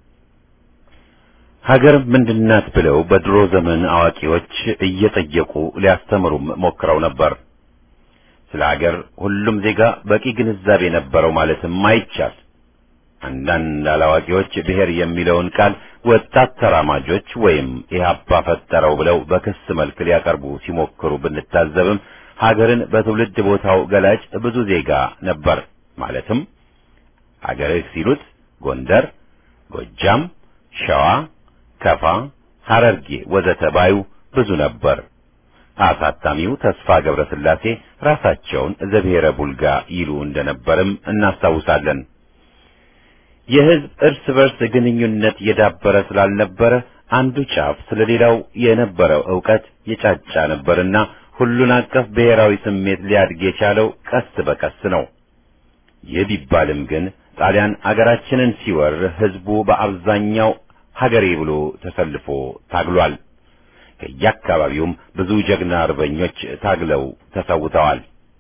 ሀገር ምንድናት ብለው በድሮ ዘመን አዋቂዎች እየጠየቁ ሊያስተምሩም ሞክረው ነበር። ስለ ሀገር ሁሉም ዜጋ በቂ ግንዛቤ ነበረው ማለትም አይቻል። አንዳንድ አላዋቂዎች ብሔር የሚለውን ቃል ወጣት ተራማጆች ወይም ኢህአፓ ፈጠረው ብለው በክስ መልክ ሊያቀርቡ ሲሞክሩ ብንታዘብም ሀገርን በትውልድ ቦታው ገላጭ ብዙ ዜጋ ነበር። ማለትም ሀገርህ ሲሉት ጎንደር፣ ጎጃም፣ ሸዋ፣ ከፋ፣ ሐረርጌ ወዘተ ባዩ ብዙ ነበር። አሳታሚው ተስፋ ገብረስላሴ ራሳቸውን ዘብሔረ ቡልጋ ይሉ እንደነበርም እናስታውሳለን። የህዝብ እርስ በርስ ግንኙነት የዳበረ ስላልነበረ አንዱ ጫፍ ስለሌላው የነበረው ዕውቀት የጫጫ ነበርና ሁሉን አቀፍ ብሔራዊ ስሜት ሊያድግ የቻለው ቀስ በቀስ ነው። ይህ ቢባልም ግን ጣሊያን አገራችንን ሲወር ህዝቡ በአብዛኛው ሀገሬ ብሎ ተሰልፎ ታግሏል። ከየአካባቢውም ብዙ ጀግና አርበኞች ታግለው ተሰውተዋል።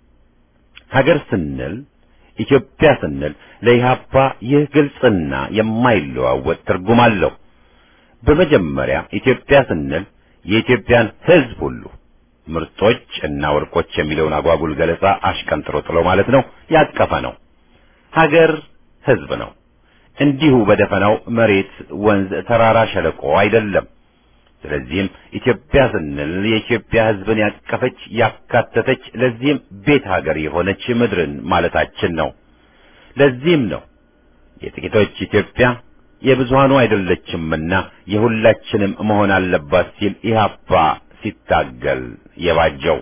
ሀገር ስንል ኢትዮጵያ ስንል ለኢህአፓ ይህ ግልጽና የማይለዋወጥ ትርጉም አለው። በመጀመሪያ ኢትዮጵያ ስንል የኢትዮጵያን ህዝብ ሁሉ ምርጦች እና ወርቆች የሚለውን አጓጉል ገለጻ አሽቀንጥሮ ጥሎ ማለት ነው ያቀፈ ነው። ሀገር ህዝብ ነው። እንዲሁ በደፈናው መሬት፣ ወንዝ፣ ተራራ፣ ሸለቆ አይደለም። ስለዚህም ኢትዮጵያ ስንል የኢትዮጵያ ህዝብን ያቀፈች ያካተተች፣ ለዚህም ቤት ሀገር የሆነች ምድርን ማለታችን ነው። ለዚህም ነው የጥቂቶች ኢትዮጵያ የብዙሃኑ አይደለችምና የሁላችንም መሆን አለባት ሲል ኢህአፓ ሲታገል የባጀው።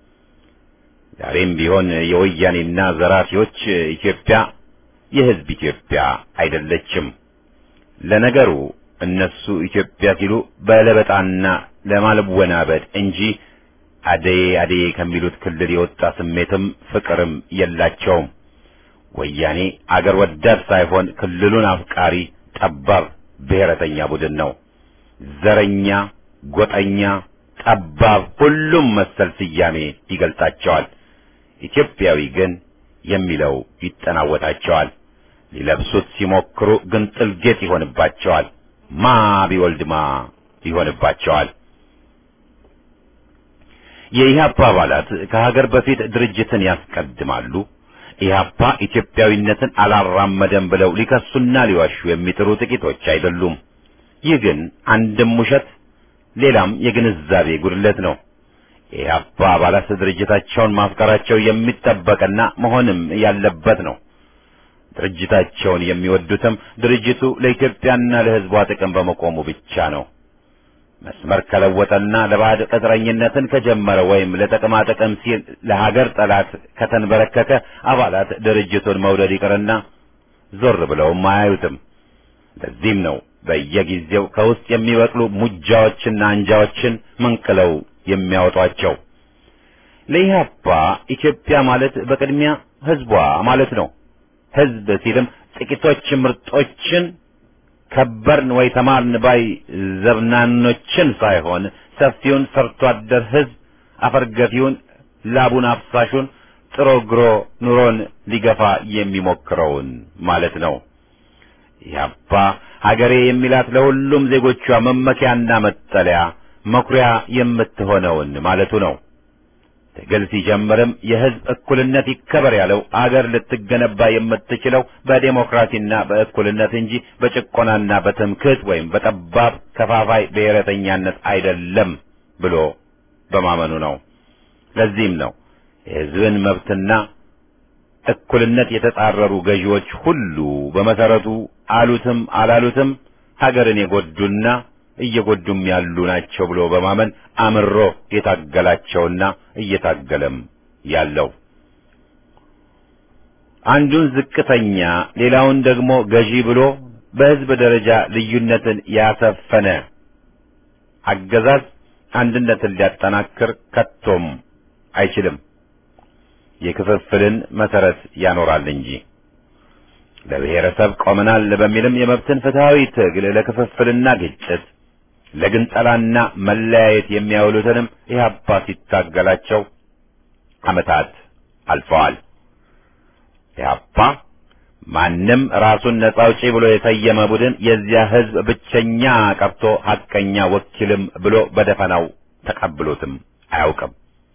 ዛሬም ቢሆን የወያኔና ዘራፊዎች ኢትዮጵያ የህዝብ ኢትዮጵያ አይደለችም። ለነገሩ እነሱ ኢትዮጵያ ሲሉ በለበጣና ለማለወናበድ እንጂ አደዬ አደዬ ከሚሉት ክልል የወጣ ስሜትም ፍቅርም የላቸውም። ወያኔ አገር ወዳድ ሳይሆን ክልሉን አፍቃሪ ጠባብ ብሔረተኛ ቡድን ነው። ዘረኛ፣ ጎጠኛ፣ ጠባብ ሁሉም መሰል ስያሜ ይገልጣቸዋል። ኢትዮጵያዊ ግን የሚለው ይጠናወታቸዋል። ሊለብሱት ሲሞክሩ ግን ጥልጌጥ ይሆንባቸዋል። ማ ቢወልድማ ይሆንባቸዋል። የኢህአፓ አባላት ከሀገር በፊት ድርጅትን ያስቀድማሉ። ኢህአፓ ኢትዮጵያዊነትን አላራመደም ብለው ሊከሱና ሊዋሹ የሚጥሩ ጥቂቶች አይደሉም። ይህ ግን አንድም ውሸት ሌላም የግንዛቤ ጉድለት ነው። የኢህአፓ አባላት ድርጅታቸውን ማፍቀራቸው የሚጠበቅና መሆንም ያለበት ነው። ድርጅታቸውን የሚወዱትም ድርጅቱ ለኢትዮጵያና ለሕዝቧ ጥቅም በመቆሙ ብቻ ነው። መስመር ከለወጠና ለባዕድ ቅጥረኝነትን ከጀመረ ወይም ለጥቅማ ጥቅም ሲል ለሀገር ጠላት ከተንበረከከ አባላት ድርጅቱን መውደድ ይቅርና ዞር ብለውም አያዩትም። ለዚህም ነው በየጊዜው ከውስጥ የሚበቅሉ ሙጃዎችና አንጃዎችን መንቅለው የሚያወጧቸው። ለኢህአፓ ኢትዮጵያ ማለት በቅድሚያ ሕዝቧ ማለት ነው። ሕዝብ ሲልም ጥቂቶች ምርጦችን ከበርን ወይ ተማርን ባይ ዘብናኖችን ሳይሆን ሰፊውን ሰርቶ አደር ሕዝብ አፈርገፊውን ላቡን አፍሳሹን ጥሮ ግሮ ኑሮን ሊገፋ የሚሞክረውን ማለት ነው። ያባ ሀገሬ የሚላት ለሁሉም ዜጎቿ መመኪያና መጠለያ መኩሪያ የምትሆነውን ማለቱ ነው። ትግል ሲጀምርም የሕዝብ እኩልነት ይከበር ያለው አገር ልትገነባ የምትችለው በዴሞክራሲና በእኩልነት እንጂ በጭቆናና በትምክህት ወይም በጠባብ ከፋፋይ ብሔረተኛነት አይደለም ብሎ በማመኑ ነው። ለዚህም ነው የሕዝብን መብትና እኩልነት የተጻረሩ ገዢዎች ሁሉ በመሰረቱ አሉትም አላሉትም ሀገርን የጎዱና እየጎዱም ያሉ ናቸው ብሎ በማመን አምሮ የታገላቸውና እየታገለም ያለው አንዱን ዝቅተኛ ሌላውን ደግሞ ገዢ ብሎ በሕዝብ ደረጃ ልዩነትን ያሰፈነ አገዛዝ አንድነትን ሊያጠናክር ከቶም አይችልም። የክፍፍልን መሰረት ያኖራል እንጂ ለብሔረሰብ ቆመናል በሚልም የመብትን ፍትሃዊ ትግል ለክፍፍልና ግጭት ለግንጠላና መለያየት የሚያውሉትንም ኢህአፓ ሲታገላቸው ዓመታት አልፈዋል። ኢህአፓ ማንም ራሱን ነጻ አውጪ ብሎ የሰየመ ቡድን የዚያ ህዝብ ብቸኛ ቀርቶ ሐቀኛ ወኪልም ብሎ በደፈናው ተቀብሎትም አያውቅም።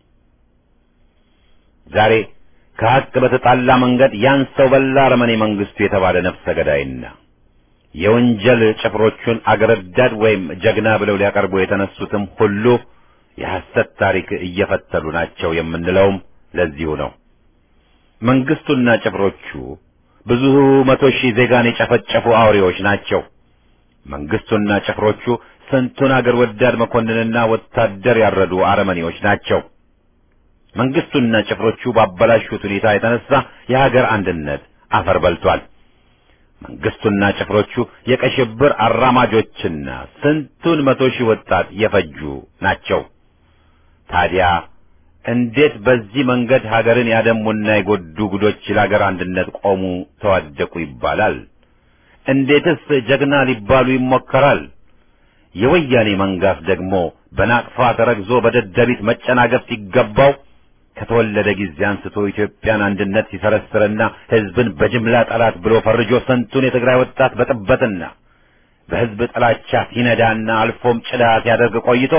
ዛሬ ከሐቅ በተጣላ መንገድ ያን ሰው በላ አረመኔ መንግስቱ የተባለ ነፍሰ ገዳይና የወንጀል ጭፍሮቹን አገረዳድ ወይም ጀግና ብለው ሊያቀርቡ የተነሱትም ሁሉ የሐሰት ታሪክ እየፈተሉ ናቸው የምንለውም ለዚሁ ነው። መንግስቱና ጭፍሮቹ ብዙ መቶ ሺህ ዜጋን የጨፈጨፉ አውሬዎች ናቸው። መንግስቱና ጭፍሮቹ ስንቱን አገር ወዳድ መኮንንና ወታደር ያረዱ አረመኔዎች ናቸው። መንግስቱና ጭፍሮቹ ባበላሹት ሁኔታ የተነሳ የሀገር አንድነት አፈር በልቷል። መንግስቱና ጭፍሮቹ የቀይ ሽብር አራማጆችና ስንቱን መቶ ሺህ ወጣት የፈጁ ናቸው። ታዲያ እንዴት በዚህ መንገድ ሀገርን ያደሙና የጎዱ ጉዶች ለሀገር አንድነት ቆሙ፣ ተዋደቁ ይባላል? እንዴትስ ጀግና ሊባሉ ይሞከራል? የወያኔ መንጋስ ደግሞ በናቅፋ ተረግዞ በደደቢት መጨናገፍ ሲገባው ከተወለደ ጊዜ አንስቶ ኢትዮጵያን አንድነት ሲሰረስርና ሕዝብን በጅምላ ጠላት ብሎ ፈርጆ ስንቱን የትግራይ ወጣት በጥበትና በሕዝብ ጥላቻ ሲነዳና አልፎም ጭዳ ሲያደርግ ቆይቶ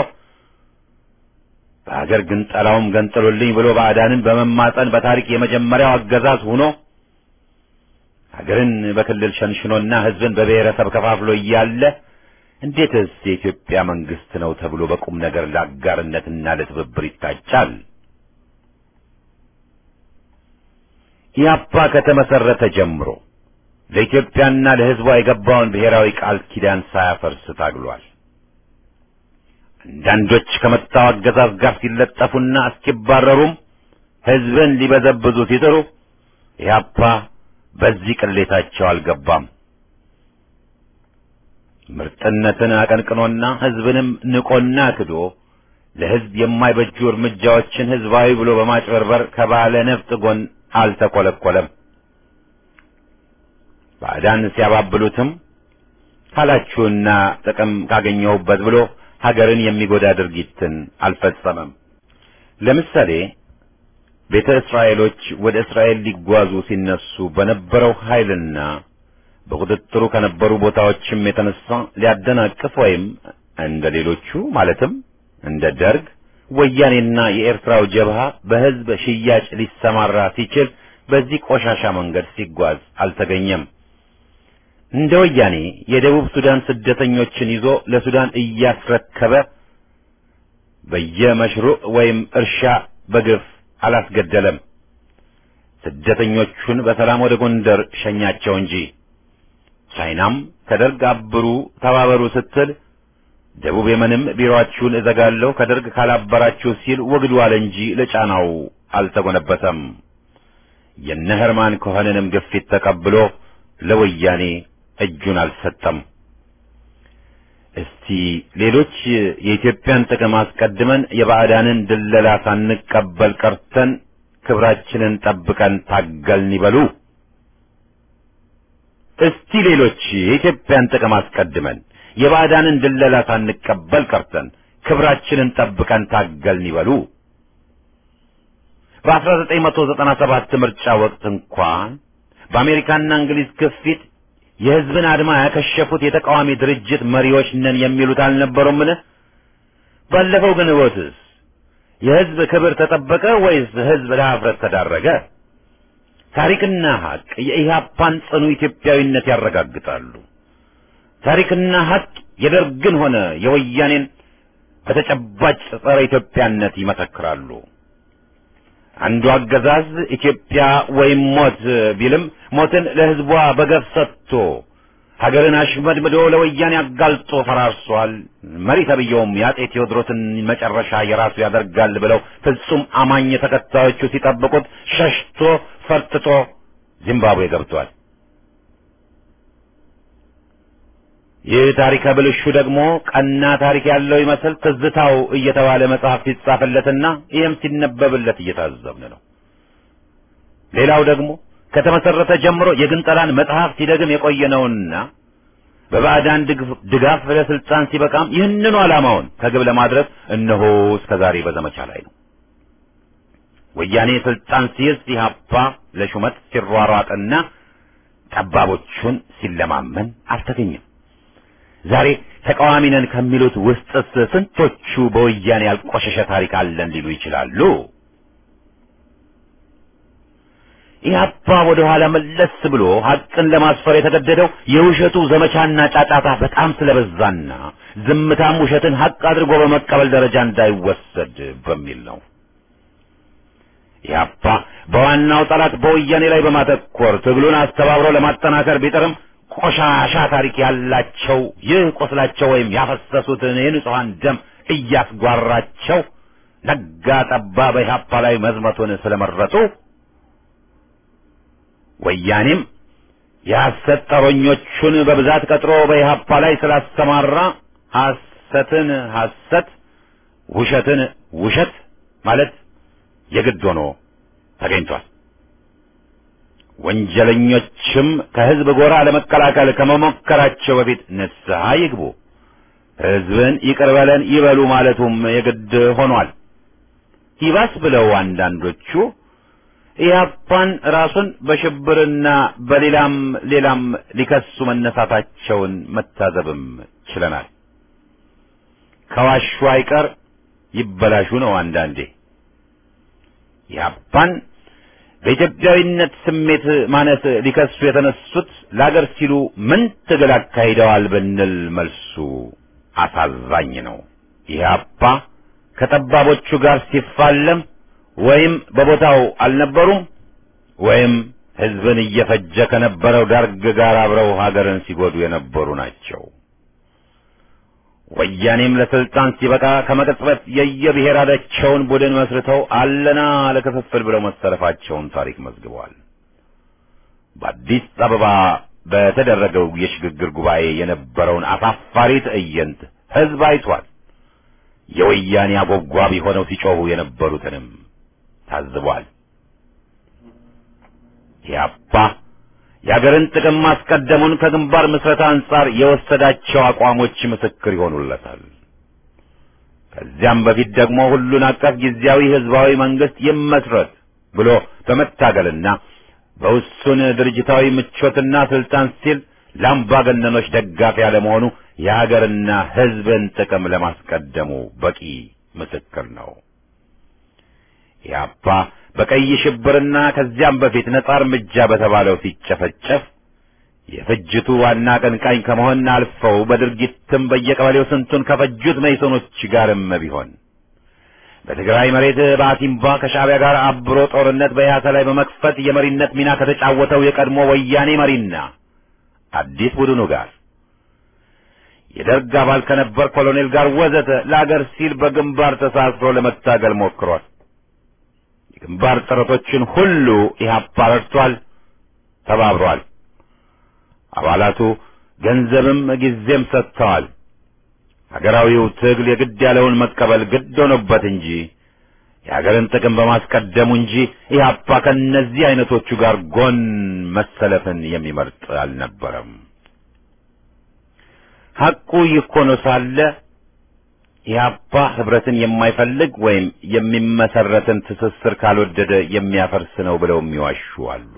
በሀገር ግን ጠላውም ገንጥሉልኝ ብሎ ባዕዳንን በመማጠን በታሪክ የመጀመሪያው አገዛዝ ሆኖ ሀገርን በክልል ሸንሽኖና ሕዝብን በብሔረሰብ ከፋፍሎ እያለ እንዴትስ የኢትዮጵያ መንግስት ነው ተብሎ በቁም ነገር ለአጋርነትና ለትብብር ይታጫል? ኢያፓ ከተመሰረተ ጀምሮ ለኢትዮጵያና ለሕዝቧ የገባውን ብሔራዊ ቃል ኪዳን ሳያፈርስ ታግሏል። አንዳንዶች ከመጣው አገዛዝ ጋር ሲለጠፉና እስኪባረሩም ሕዝብን ሊበዘብዙ ሲጥሩ ኢያፓ በዚህ ቅሌታቸው አልገባም። ምርጥነትን አቀንቅኖና ሕዝብንም ንቆና ክዶ ለሕዝብ የማይበጁ እርምጃዎችን ሕዝባዊ ብሎ በማጭበርበር ከባለ ነፍጥ ጎን አልተኰለኰለም። ባዕዳን ሲያባብሉትም ካላችሁና ጥቅም ካገኘሁበት ብሎ ሀገርን የሚጎዳ ድርጊትን አልፈጸመም። ለምሳሌ ቤተ እስራኤሎች ወደ እስራኤል ሊጓዙ ሲነሱ በነበረው ኃይልና በቁጥጥሩ ከነበሩ ቦታዎችም የተነሳ ሊያደናቅፍ ወይም እንደ ሌሎቹ ማለትም እንደ ደርግ ወያኔና የኤርትራው ጀብሃ በሕዝብ ሽያጭ ሊሰማራ ሲችል በዚህ ቆሻሻ መንገድ ሲጓዝ አልተገኘም። እንደ ወያኔ የደቡብ ሱዳን ስደተኞችን ይዞ ለሱዳን እያስረከበ በየመሽሩዕ ወይም እርሻ በግፍ አላስገደለም። ስደተኞቹን በሰላም ወደ ጎንደር ሸኛቸው እንጂ። ቻይናም ከደርግ አብሩ ተባበሩ ስትል ደቡብ የመንም ቢሮአችሁን እዘጋለሁ ከደርግ ካላበራችሁ ሲል ወግዱ አለ እንጂ ለጫናው አልተጎነበሰም። የነ ሄርማን ኮኸንንም ግፊት ተቀብሎ ለወያኔ እጁን አልሰጠም። እስቲ ሌሎች የኢትዮጵያን ጥቅም አስቀድመን የባዕዳንን ድለላ ሳንቀበል ቀርተን ክብራችንን ጠብቀን ታገልን ይበሉ። እስቲ ሌሎች የኢትዮጵያን ጥቅም አስቀድመን የባዕዳንን ድለላ ሳንቀበል ቀርተን ክብራችንን ጠብቀን ታገልን ይበሉ። በ1997 ምርጫ ወቅት እንኳን በአሜሪካና እንግሊዝ ግፊት የሕዝብን አድማ ያከሸፉት የተቃዋሚ ድርጅት መሪዎች ነን የሚሉት አልነበሩምን? ባለፈው ግን ወትስ የሕዝብ ክብር ተጠበቀ ወይስ ሕዝብ ለኀፍረት ተዳረገ? ታሪክና ሐቅ የኢህአፓን ጽኑ ኢትዮጵያዊነት ያረጋግጣሉ። ታሪክና ሐቅ የደርግን ሆነ የወያኔን በተጨባጭ ጸረ ኢትዮጵያነት ይመሰክራሉ። አንዱ አገዛዝ ኢትዮጵያ ወይም ሞት ቢልም ሞትን ለሕዝቧ በገፍ ሰጥቶ ሀገርን አሽመድምዶ ለወያኔ አጋልጦ ፈራርሷል። መሪ ተብዬውም የአጼ ቴዎድሮስን መጨረሻ የራሱ ያደርጋል ብለው ፍጹም አማኝ ተከታዮቹ ሲጠብቁት ሸሽቶ ፈርጥጦ ዚምባብዌ ገብቷል። ይህ ታሪከ ብልሹ ደግሞ ቀና ታሪክ ያለው ይመስል ትዝታው እየተባለ መጽሐፍ ሲጻፍለትና ይህም ሲነበብለት እየታዘብን ነው። ሌላው ደግሞ ከተመሰረተ ጀምሮ የግንጠላን መጽሐፍ ሲደግም የቆየነውና በባዕዳን ድጋፍ ለስልጣን ሲበቃም ይህንኑ ዓላማውን ከግብ ለማድረስ እነሆ እስከ ዛሬ በዘመቻ ላይ ነው። ወያኔ ስልጣን ሲይዝ ኢህአፓ ለሹመት ሲሯሯጥና ጠባቦቹን ሲለማመን አልተገኘም። ዛሬ ተቃዋሚ ነን ከሚሉት ውስጥስ ስንቶቹ በወያኔ ያልቆሸሸ ታሪክ አለን ሊሉ ይችላሉ? ኢህአፓ ወደ ኋላ መለስ ብሎ ሐቅን ለማስፈር የተገደደው የውሸቱ ዘመቻና ጫጫታ በጣም ስለበዛና ዝምታም ውሸትን ሐቅ አድርጎ በመቀበል ደረጃ እንዳይወሰድ በሚል ነው። ኢህአፓ በዋናው ጠላት በወያኔ ላይ በማተኮር ትግሉን አስተባብሮ ለማጠናከር ቢጥርም ቆሻሻ ታሪክ ያላቸው ይህ ቁስላቸው ወይም ያፈሰሱትን የንጹሐን ደም እያስጓራቸው ነጋ ጠባ በኢህአፓ ላይ መዝመቱን ስለመረጡ ወያኔም የሐሰት ጠሮኞቹን በብዛት ቀጥሮ በኢህአፓ ላይ ስላስተማራ ሐሰትን ሐሰት ውሸትን ውሸት ማለት የግድ ሆኖ ተገኝቷል። ወንጀለኞችም ከህዝብ ጎራ ለመቀላቀል ከመሞከራቸው በፊት ንስሐ ይግቡ፣ ህዝብን ይቅር በለን ይበሉ ማለቱም የግድ ሆኗል። ይባስ ብለው አንዳንዶቹ ኢህአፓን ራሱን በሽብርና በሌላም ሌላም ሊከሱ መነሳታቸውን መታዘብም ችለናል። ከዋሹ አይቀር ይበላሹ ነው አንዳንዴ። ኢህአፓን በኢትዮጵያዊነት ስሜት ማነስ ሊከሱ የተነሱት ለአገር ሲሉ ምን ትግል አካሂደዋል ብንል መልሱ አሳዛኝ ነው። ኢህአፓ ከጠባቦቹ ጋር ሲፋለም ወይም በቦታው አልነበሩም ወይም ህዝብን እየፈጀ ከነበረው ደርግ ጋር አብረው ሀገርን ሲጎዱ የነበሩ ናቸው። ወያኔም ለስልጣን ሲበቃ ከመቅጽበት የየብሔራቸውን ቡድን መስርተው አለና ለክፍፍል ብለው መሰለፋቸውን ታሪክ መዝግበዋል። በአዲስ አበባ በተደረገው የሽግግር ጉባኤ የነበረውን አሳፋሪ ትዕይንት ህዝብ አይቷል። የወያኔ አጎብጓቢ ሆነው ሲጮሁ የነበሩትንም ታዝቧል። ኢህአፓ የአገርን ጥቅም ማስቀደሙን ከግንባር ምስረታ አንጻር የወሰዳቸው አቋሞች ምስክር ይሆኑለታል። ከዚያም በፊት ደግሞ ሁሉን አቀፍ ጊዜያዊ ህዝባዊ መንግስት ይመስረት ብሎ በመታገልና በውሱን ድርጅታዊ ምቾትና ስልጣን ሲል ለአምባገነኖች ደጋፊ ያለመሆኑ የሀገርና ህዝብን ጥቅም ለማስቀደሙ በቂ ምስክር ነው። ኢህአፓ በቀይ ሽብርና ከዚያም በፊት ነጻ እርምጃ በተባለው ሲጨፈጨፍ የፍጅቱ ዋና አቀንቃኝ ከመሆን አልፈው በድርጊትም በየቀበሌው ስንቱን ከፈጁት መይሶኖች ጋርም ቢሆን በትግራይ መሬት በአሲምባ ከሻዕቢያ ጋር አብሮ ጦርነት በኢህአሰ ላይ በመክፈት የመሪነት ሚና ከተጫወተው የቀድሞ ወያኔ መሪና አዲስ ቡድኑ ጋር የደርግ አባል ከነበር ኮሎኔል ጋር ወዘተ ለአገር ሲል በግንባር ተሳስሮ ለመታገል ሞክሯል። የግንባር ጥረቶችን ሁሉ ኢህአፓ ረድቷል፣ ተባብሯል። አባላቱ ገንዘብም ጊዜም ሰጥተዋል። ሀገራዊው ትግል የግድ ያለውን መቀበል ግድ ሆኖበት እንጂ የሀገርን ጥቅም በማስቀደሙ እንጂ ኢህአፓ ከእነዚህ አይነቶቹ ጋር ጎን መሰለፍን የሚመርጥ አልነበረም። ሐቁ ይህ ሆኖ ሳለ ኢህአፓ ህብረትን የማይፈልግ ወይም የሚመሰረትን ትስስር ካልወደደ የሚያፈርስ ነው ብለው የሚዋሹ አሉ።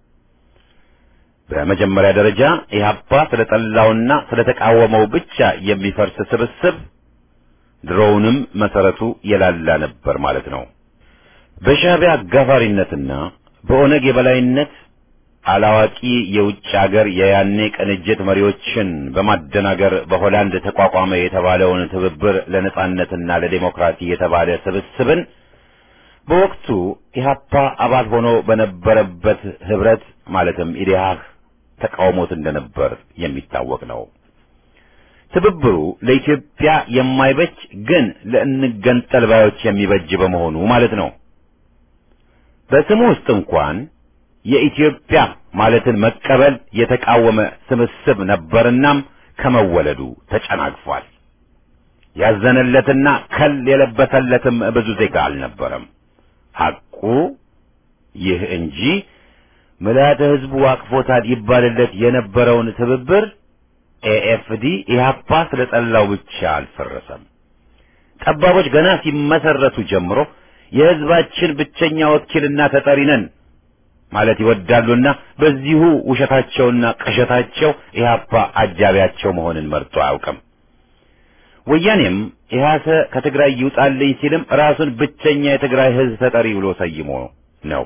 በመጀመሪያ ደረጃ ኢህአፓ ስለጠላውና ስለተቃወመው ብቻ የሚፈርስ ስብስብ ድሮውንም መሰረቱ የላላ ነበር ማለት ነው። በሻዕቢያ አጋፋሪነትና በኦነግ የበላይነት አላዋቂ የውጭ አገር የያኔ ቅንጅት መሪዎችን በማደናገር በሆላንድ ተቋቋመ የተባለውን ትብብር ለነጻነትና ለዴሞክራሲ የተባለ ስብስብን በወቅቱ ኢህአፓ አባል ሆኖ በነበረበት ህብረት ማለትም ኢዴሃህ ተቃውሞት እንደነበር የሚታወቅ ነው። ትብብሩ ለኢትዮጵያ የማይበጅ ግን ለእንገንጠል ባዮች የሚበጅ በመሆኑ ማለት ነው። በስሙ ውስጥ እንኳን የኢትዮጵያ ማለትን መቀበል የተቃወመ ስብስብ ነበርናም ከመወለዱ ተጨናግፏል። ያዘነለትና ከል የለበሰለትም ብዙ ዜጋ አልነበረም። ሐቁ ይህ እንጂ ምልዓተ ሕዝቡ አቅፎታል ይባልለት የነበረውን ትብብር ኤኤፍዲ ኢህአፓ ስለጠላው ብቻ አልፈረሰም። ጠባቦች ገና ሲመሰረቱ ጀምሮ የሕዝባችን ብቸኛ ወኪልና ተጠሪ ነን ማለት ይወዳሉና በዚሁ ውሸታቸውና ቅዠታቸው ኢህአፓ አጃቢያቸው መሆንን መርጦ አያውቅም። ወያኔም ኢህአሰ ከትግራይ ይውጣልኝ ሲልም ራሱን ብቸኛ የትግራይ ሕዝብ ተጠሪ ብሎ ሰይሞ ነው።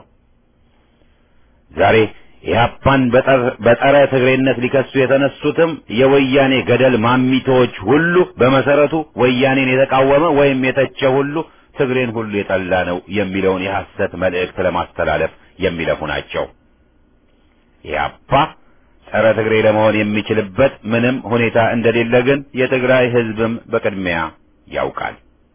ዛሬ ኢህአፓን በጸረ ትግሬነት ሊከሱ የተነሱትም የወያኔ ገደል ማሚቶዎች ሁሉ በመሰረቱ ወያኔን የተቃወመ ወይም የተቸ ሁሉ ትግሬን ሁሉ የጠላ ነው የሚለውን የሐሰት መልእክት ለማስተላለፍ የሚለፉ ናቸው። ኢህአፓ ጸረ ትግሬ ለመሆን የሚችልበት ምንም ሁኔታ እንደሌለ ግን የትግራይ ህዝብም በቅድሚያ ያውቃል።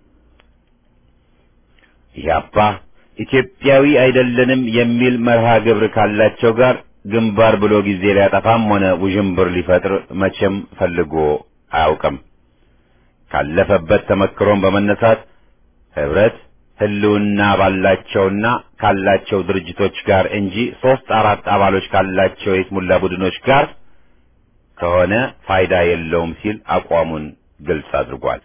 ኢህአፓ ኢትዮጵያዊ አይደለንም የሚል መርሃ ግብር ካላቸው ጋር ግንባር ብሎ ጊዜ ሊያጠፋም ሆነ ውዥንብር ሊፈጥር መቼም ፈልጎ አያውቅም። ካለፈበት ተመክሮም በመነሳት ህብረት ህልውና ባላቸውና ካላቸው ድርጅቶች ጋር እንጂ ሶስት አራት አባሎች ካላቸው የስሙላ ቡድኖች ጋር ከሆነ ፋይዳ የለውም ሲል አቋሙን ግልጽ አድርጓል።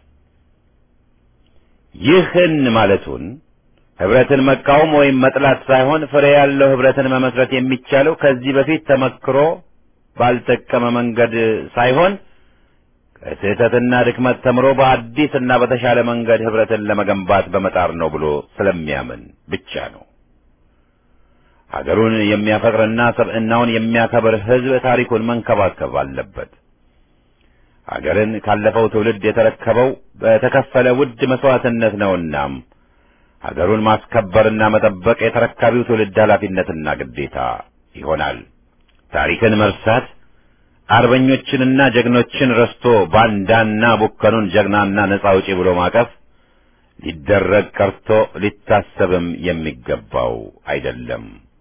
ይህን ማለቱን ህብረትን መቃወም ወይም መጥላት ሳይሆን ፍሬ ያለው ህብረትን መመስረት የሚቻለው ከዚህ በፊት ተመክሮ ባልጠቀመ መንገድ ሳይሆን ከስህተትና ድክመት ተምሮ በአዲስና በተሻለ መንገድ ህብረትን ለመገንባት በመጣር ነው ብሎ ስለሚያምን ብቻ ነው። ሀገሩን የሚያፈቅርና ሰብዕናውን የሚያከብር ህዝብ ታሪኩን መንከባከብ አለበት። ሀገርን ካለፈው ትውልድ የተረከበው በተከፈለ ውድ መስዋዕትነት ነውናም ሀገሩን ማስከበርና መጠበቅ የተረካቢው ትውልድ ኃላፊነትና ግዴታ ይሆናል። ታሪክን መርሳት አርበኞችንና ጀግኖችን ረስቶ ባንዳና ቡከኑን ጀግናና ነጻ አውጪ ብሎ ማቀፍ ሊደረግ ቀርቶ ሊታሰብም የሚገባው አይደለም።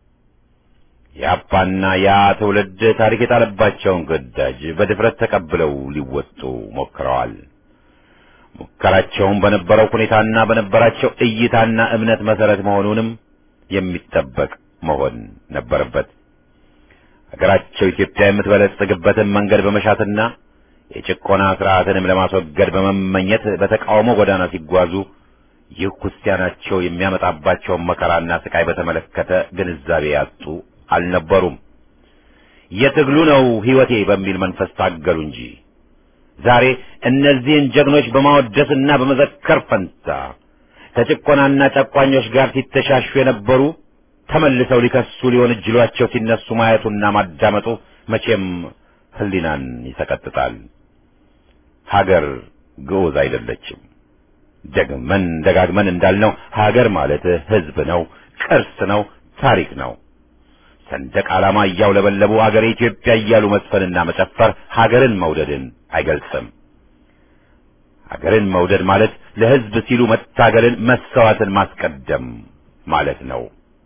የአፓና ያ ትውልድ ታሪክ የጣለባቸውን ግዳጅ በድፍረት ተቀብለው ሊወጡ ሞክረዋል። ሙከራቸውም በነበረው ሁኔታና በነበራቸው እይታና እምነት መሰረት መሆኑንም የሚጠበቅ መሆን ነበረበት። ሀገራቸው ኢትዮጵያ የምትበለጽግበትን መንገድ በመሻትና የጭቆና ስርዓትንም ለማስወገድ በመመኘት በተቃውሞ ጎዳና ሲጓዙ ይህ ክርስቲያናቸው የሚያመጣባቸውን መከራና ስቃይ በተመለከተ ግንዛቤ ያጡ አልነበሩም። የትግሉ ነው ሕይወቴ በሚል መንፈስ ታገሉ እንጂ ዛሬ እነዚህን ጀግኖች በማወደስና በመዘከር ፈንታ ከጭቆናና ጨቋኞች ጋር ሲተሻሹ የነበሩ ተመልሰው ሊከሱ ሊሆን እጅሏቸው ሲነሱ ማየቱና ማዳመጡ መቼም ሕሊናን ይሰቀጥጣል። ሀገር ግዑዝ አይደለችም። ደግመን ደጋግመን እንዳልነው ሀገር ማለት ሕዝብ ነው፣ ቅርስ ነው፣ ታሪክ ነው። ሰንደቅ ዓላማ እያውለበለቡ ሀገሬ ኢትዮጵያ እያሉ መስፈንና መጨፈር ሀገርን መውደድን አይገልጽም። ሀገርን መውደድ ማለት ለሕዝብ ሲሉ መታገልን፣ መሰዋዕትን ማስቀደም ማለት ነው።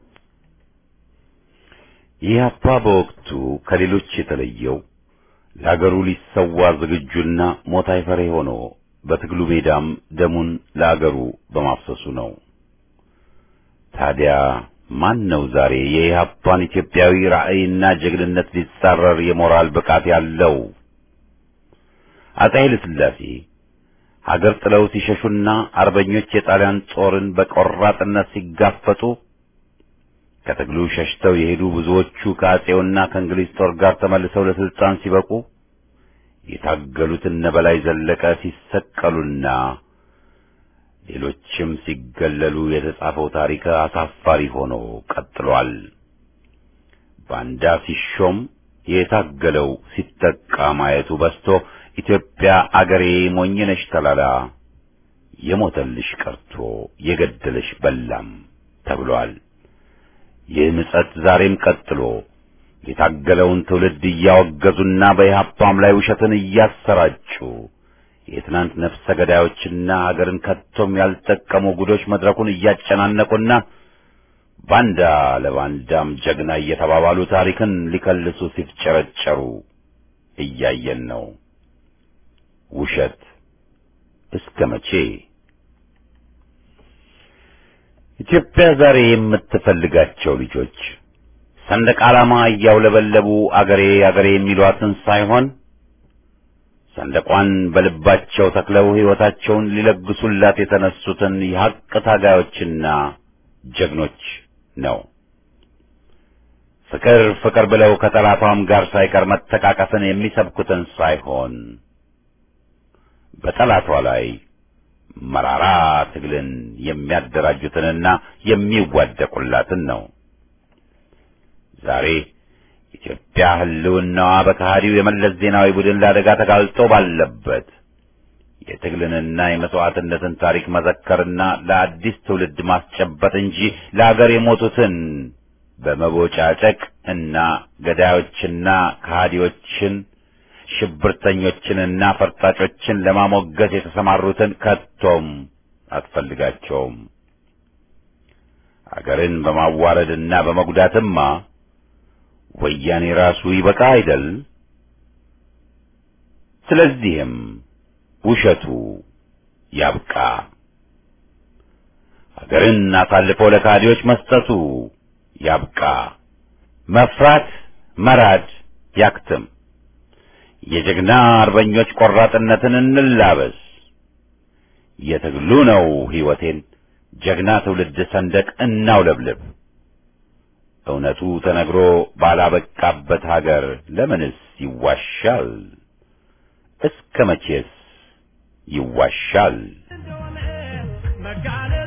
ኢህአፓ በወቅቱ ከሌሎች የተለየው ለሀገሩ ሊሰዋ ዝግጁና ሞት አይፈሬ ሆኖ በትግሉ ሜዳም ደሙን ለአገሩ በማፍሰሱ ነው። ታዲያ ማን ነው ዛሬ የኢህአፓን ኢትዮጵያዊ ራዕይና ጀግንነት ሊጻረር የሞራል ብቃት ያለው? አፄ ኃይለ ሥላሴ ሀገር ጥለው ሲሸሹና አርበኞች የጣሊያን ጦርን በቆራጥነት ሲጋፈጡ ከትግሉ ሸሽተው የሄዱ ብዙዎቹ ከአፄውና ከእንግሊዝ ጦር ጋር ተመልሰው ለስልጣን ሲበቁ የታገሉት እነ በላይ ዘለቀ ሲሰቀሉና ሌሎችም ሲገለሉ የተጻፈው ታሪክ አሳፋሪ ሆኖ ቀጥሏል። ባንዳ ሲሾም የታገለው ሲጠቃ ማየቱ በስቶ ኢትዮጵያ አገሬ ሞኝነሽ ተላላ የሞተልሽ ቀርቶ የገደለሽ በላም ተብሏል። ይህ ምጸት ዛሬም ቀጥሎ የታገለውን ትውልድ እያወገዙና በኢህአፓም ላይ ውሸትን እያሰራጩ የትናንት ነፍሰ ገዳዮችና ሀገርን ከቶም ያልጠቀሙ ጉዶች መድረኩን እያጨናነቁና ባንዳ ለባንዳም ጀግና እየተባባሉ ታሪክን ሊከልሱ ሲፍጨረጨሩ እያየን ነው። ውሸት እስከ መቼ? ኢትዮጵያ ዛሬ የምትፈልጋቸው ልጆች ሰንደቅ ዓላማ እያውለበለቡ አገሬ አገሬ የሚሏትን ሳይሆን ሰንደቋን በልባቸው ተክለው ሕይወታቸውን ሊለግሱላት የተነሱትን የሐቅ ታጋዮችና ጀግኖች ነው። ፍቅር ፍቅር ብለው ከጠላቷም ጋር ሳይቀር መተቃቀፍን የሚሰብኩትን ሳይሆን በጠላቷ ላይ መራራ ትግልን የሚያደራጁትንና የሚዋደቁላትን ነው። ዛሬ ኢትዮጵያ ሕልውናዋ በከሃዲው የመለስ ዜናዊ ቡድን ለአደጋ ተጋልጦ ባለበት የትግልንና የመስዋዕትነትን ታሪክ መዘከርና ለአዲስ ትውልድ ማስጨበጥ እንጂ ለአገር የሞቱትን በመቦጫጨቅ እና ገዳዮችና ከሃዲዎችን ሽብርተኞችንና ፈርጣጮችን ለማሞገስ የተሰማሩትን ከቶም አትፈልጋቸውም። አገርን በማዋረድና በመጉዳትማ ወያኔ ራሱ ይበቃ አይደል? ስለዚህም ውሸቱ ያብቃ። አገርን አሳልፎ ለካዲዎች መስጠቱ ያብቃ። መፍራት መራድ ያክትም። የጀግና አርበኞች ቆራጥነትን እንላበስ። የትግሉ ነው ሕይወቴን ጀግና ትውልድ ሰንደቅ እናውለብልብ። እውነቱ ተነግሮ ባላበቃበት ሀገር ለምንስ ይዋሻል? እስከ መቼስ ይዋሻል? እንደሆነ መጋለ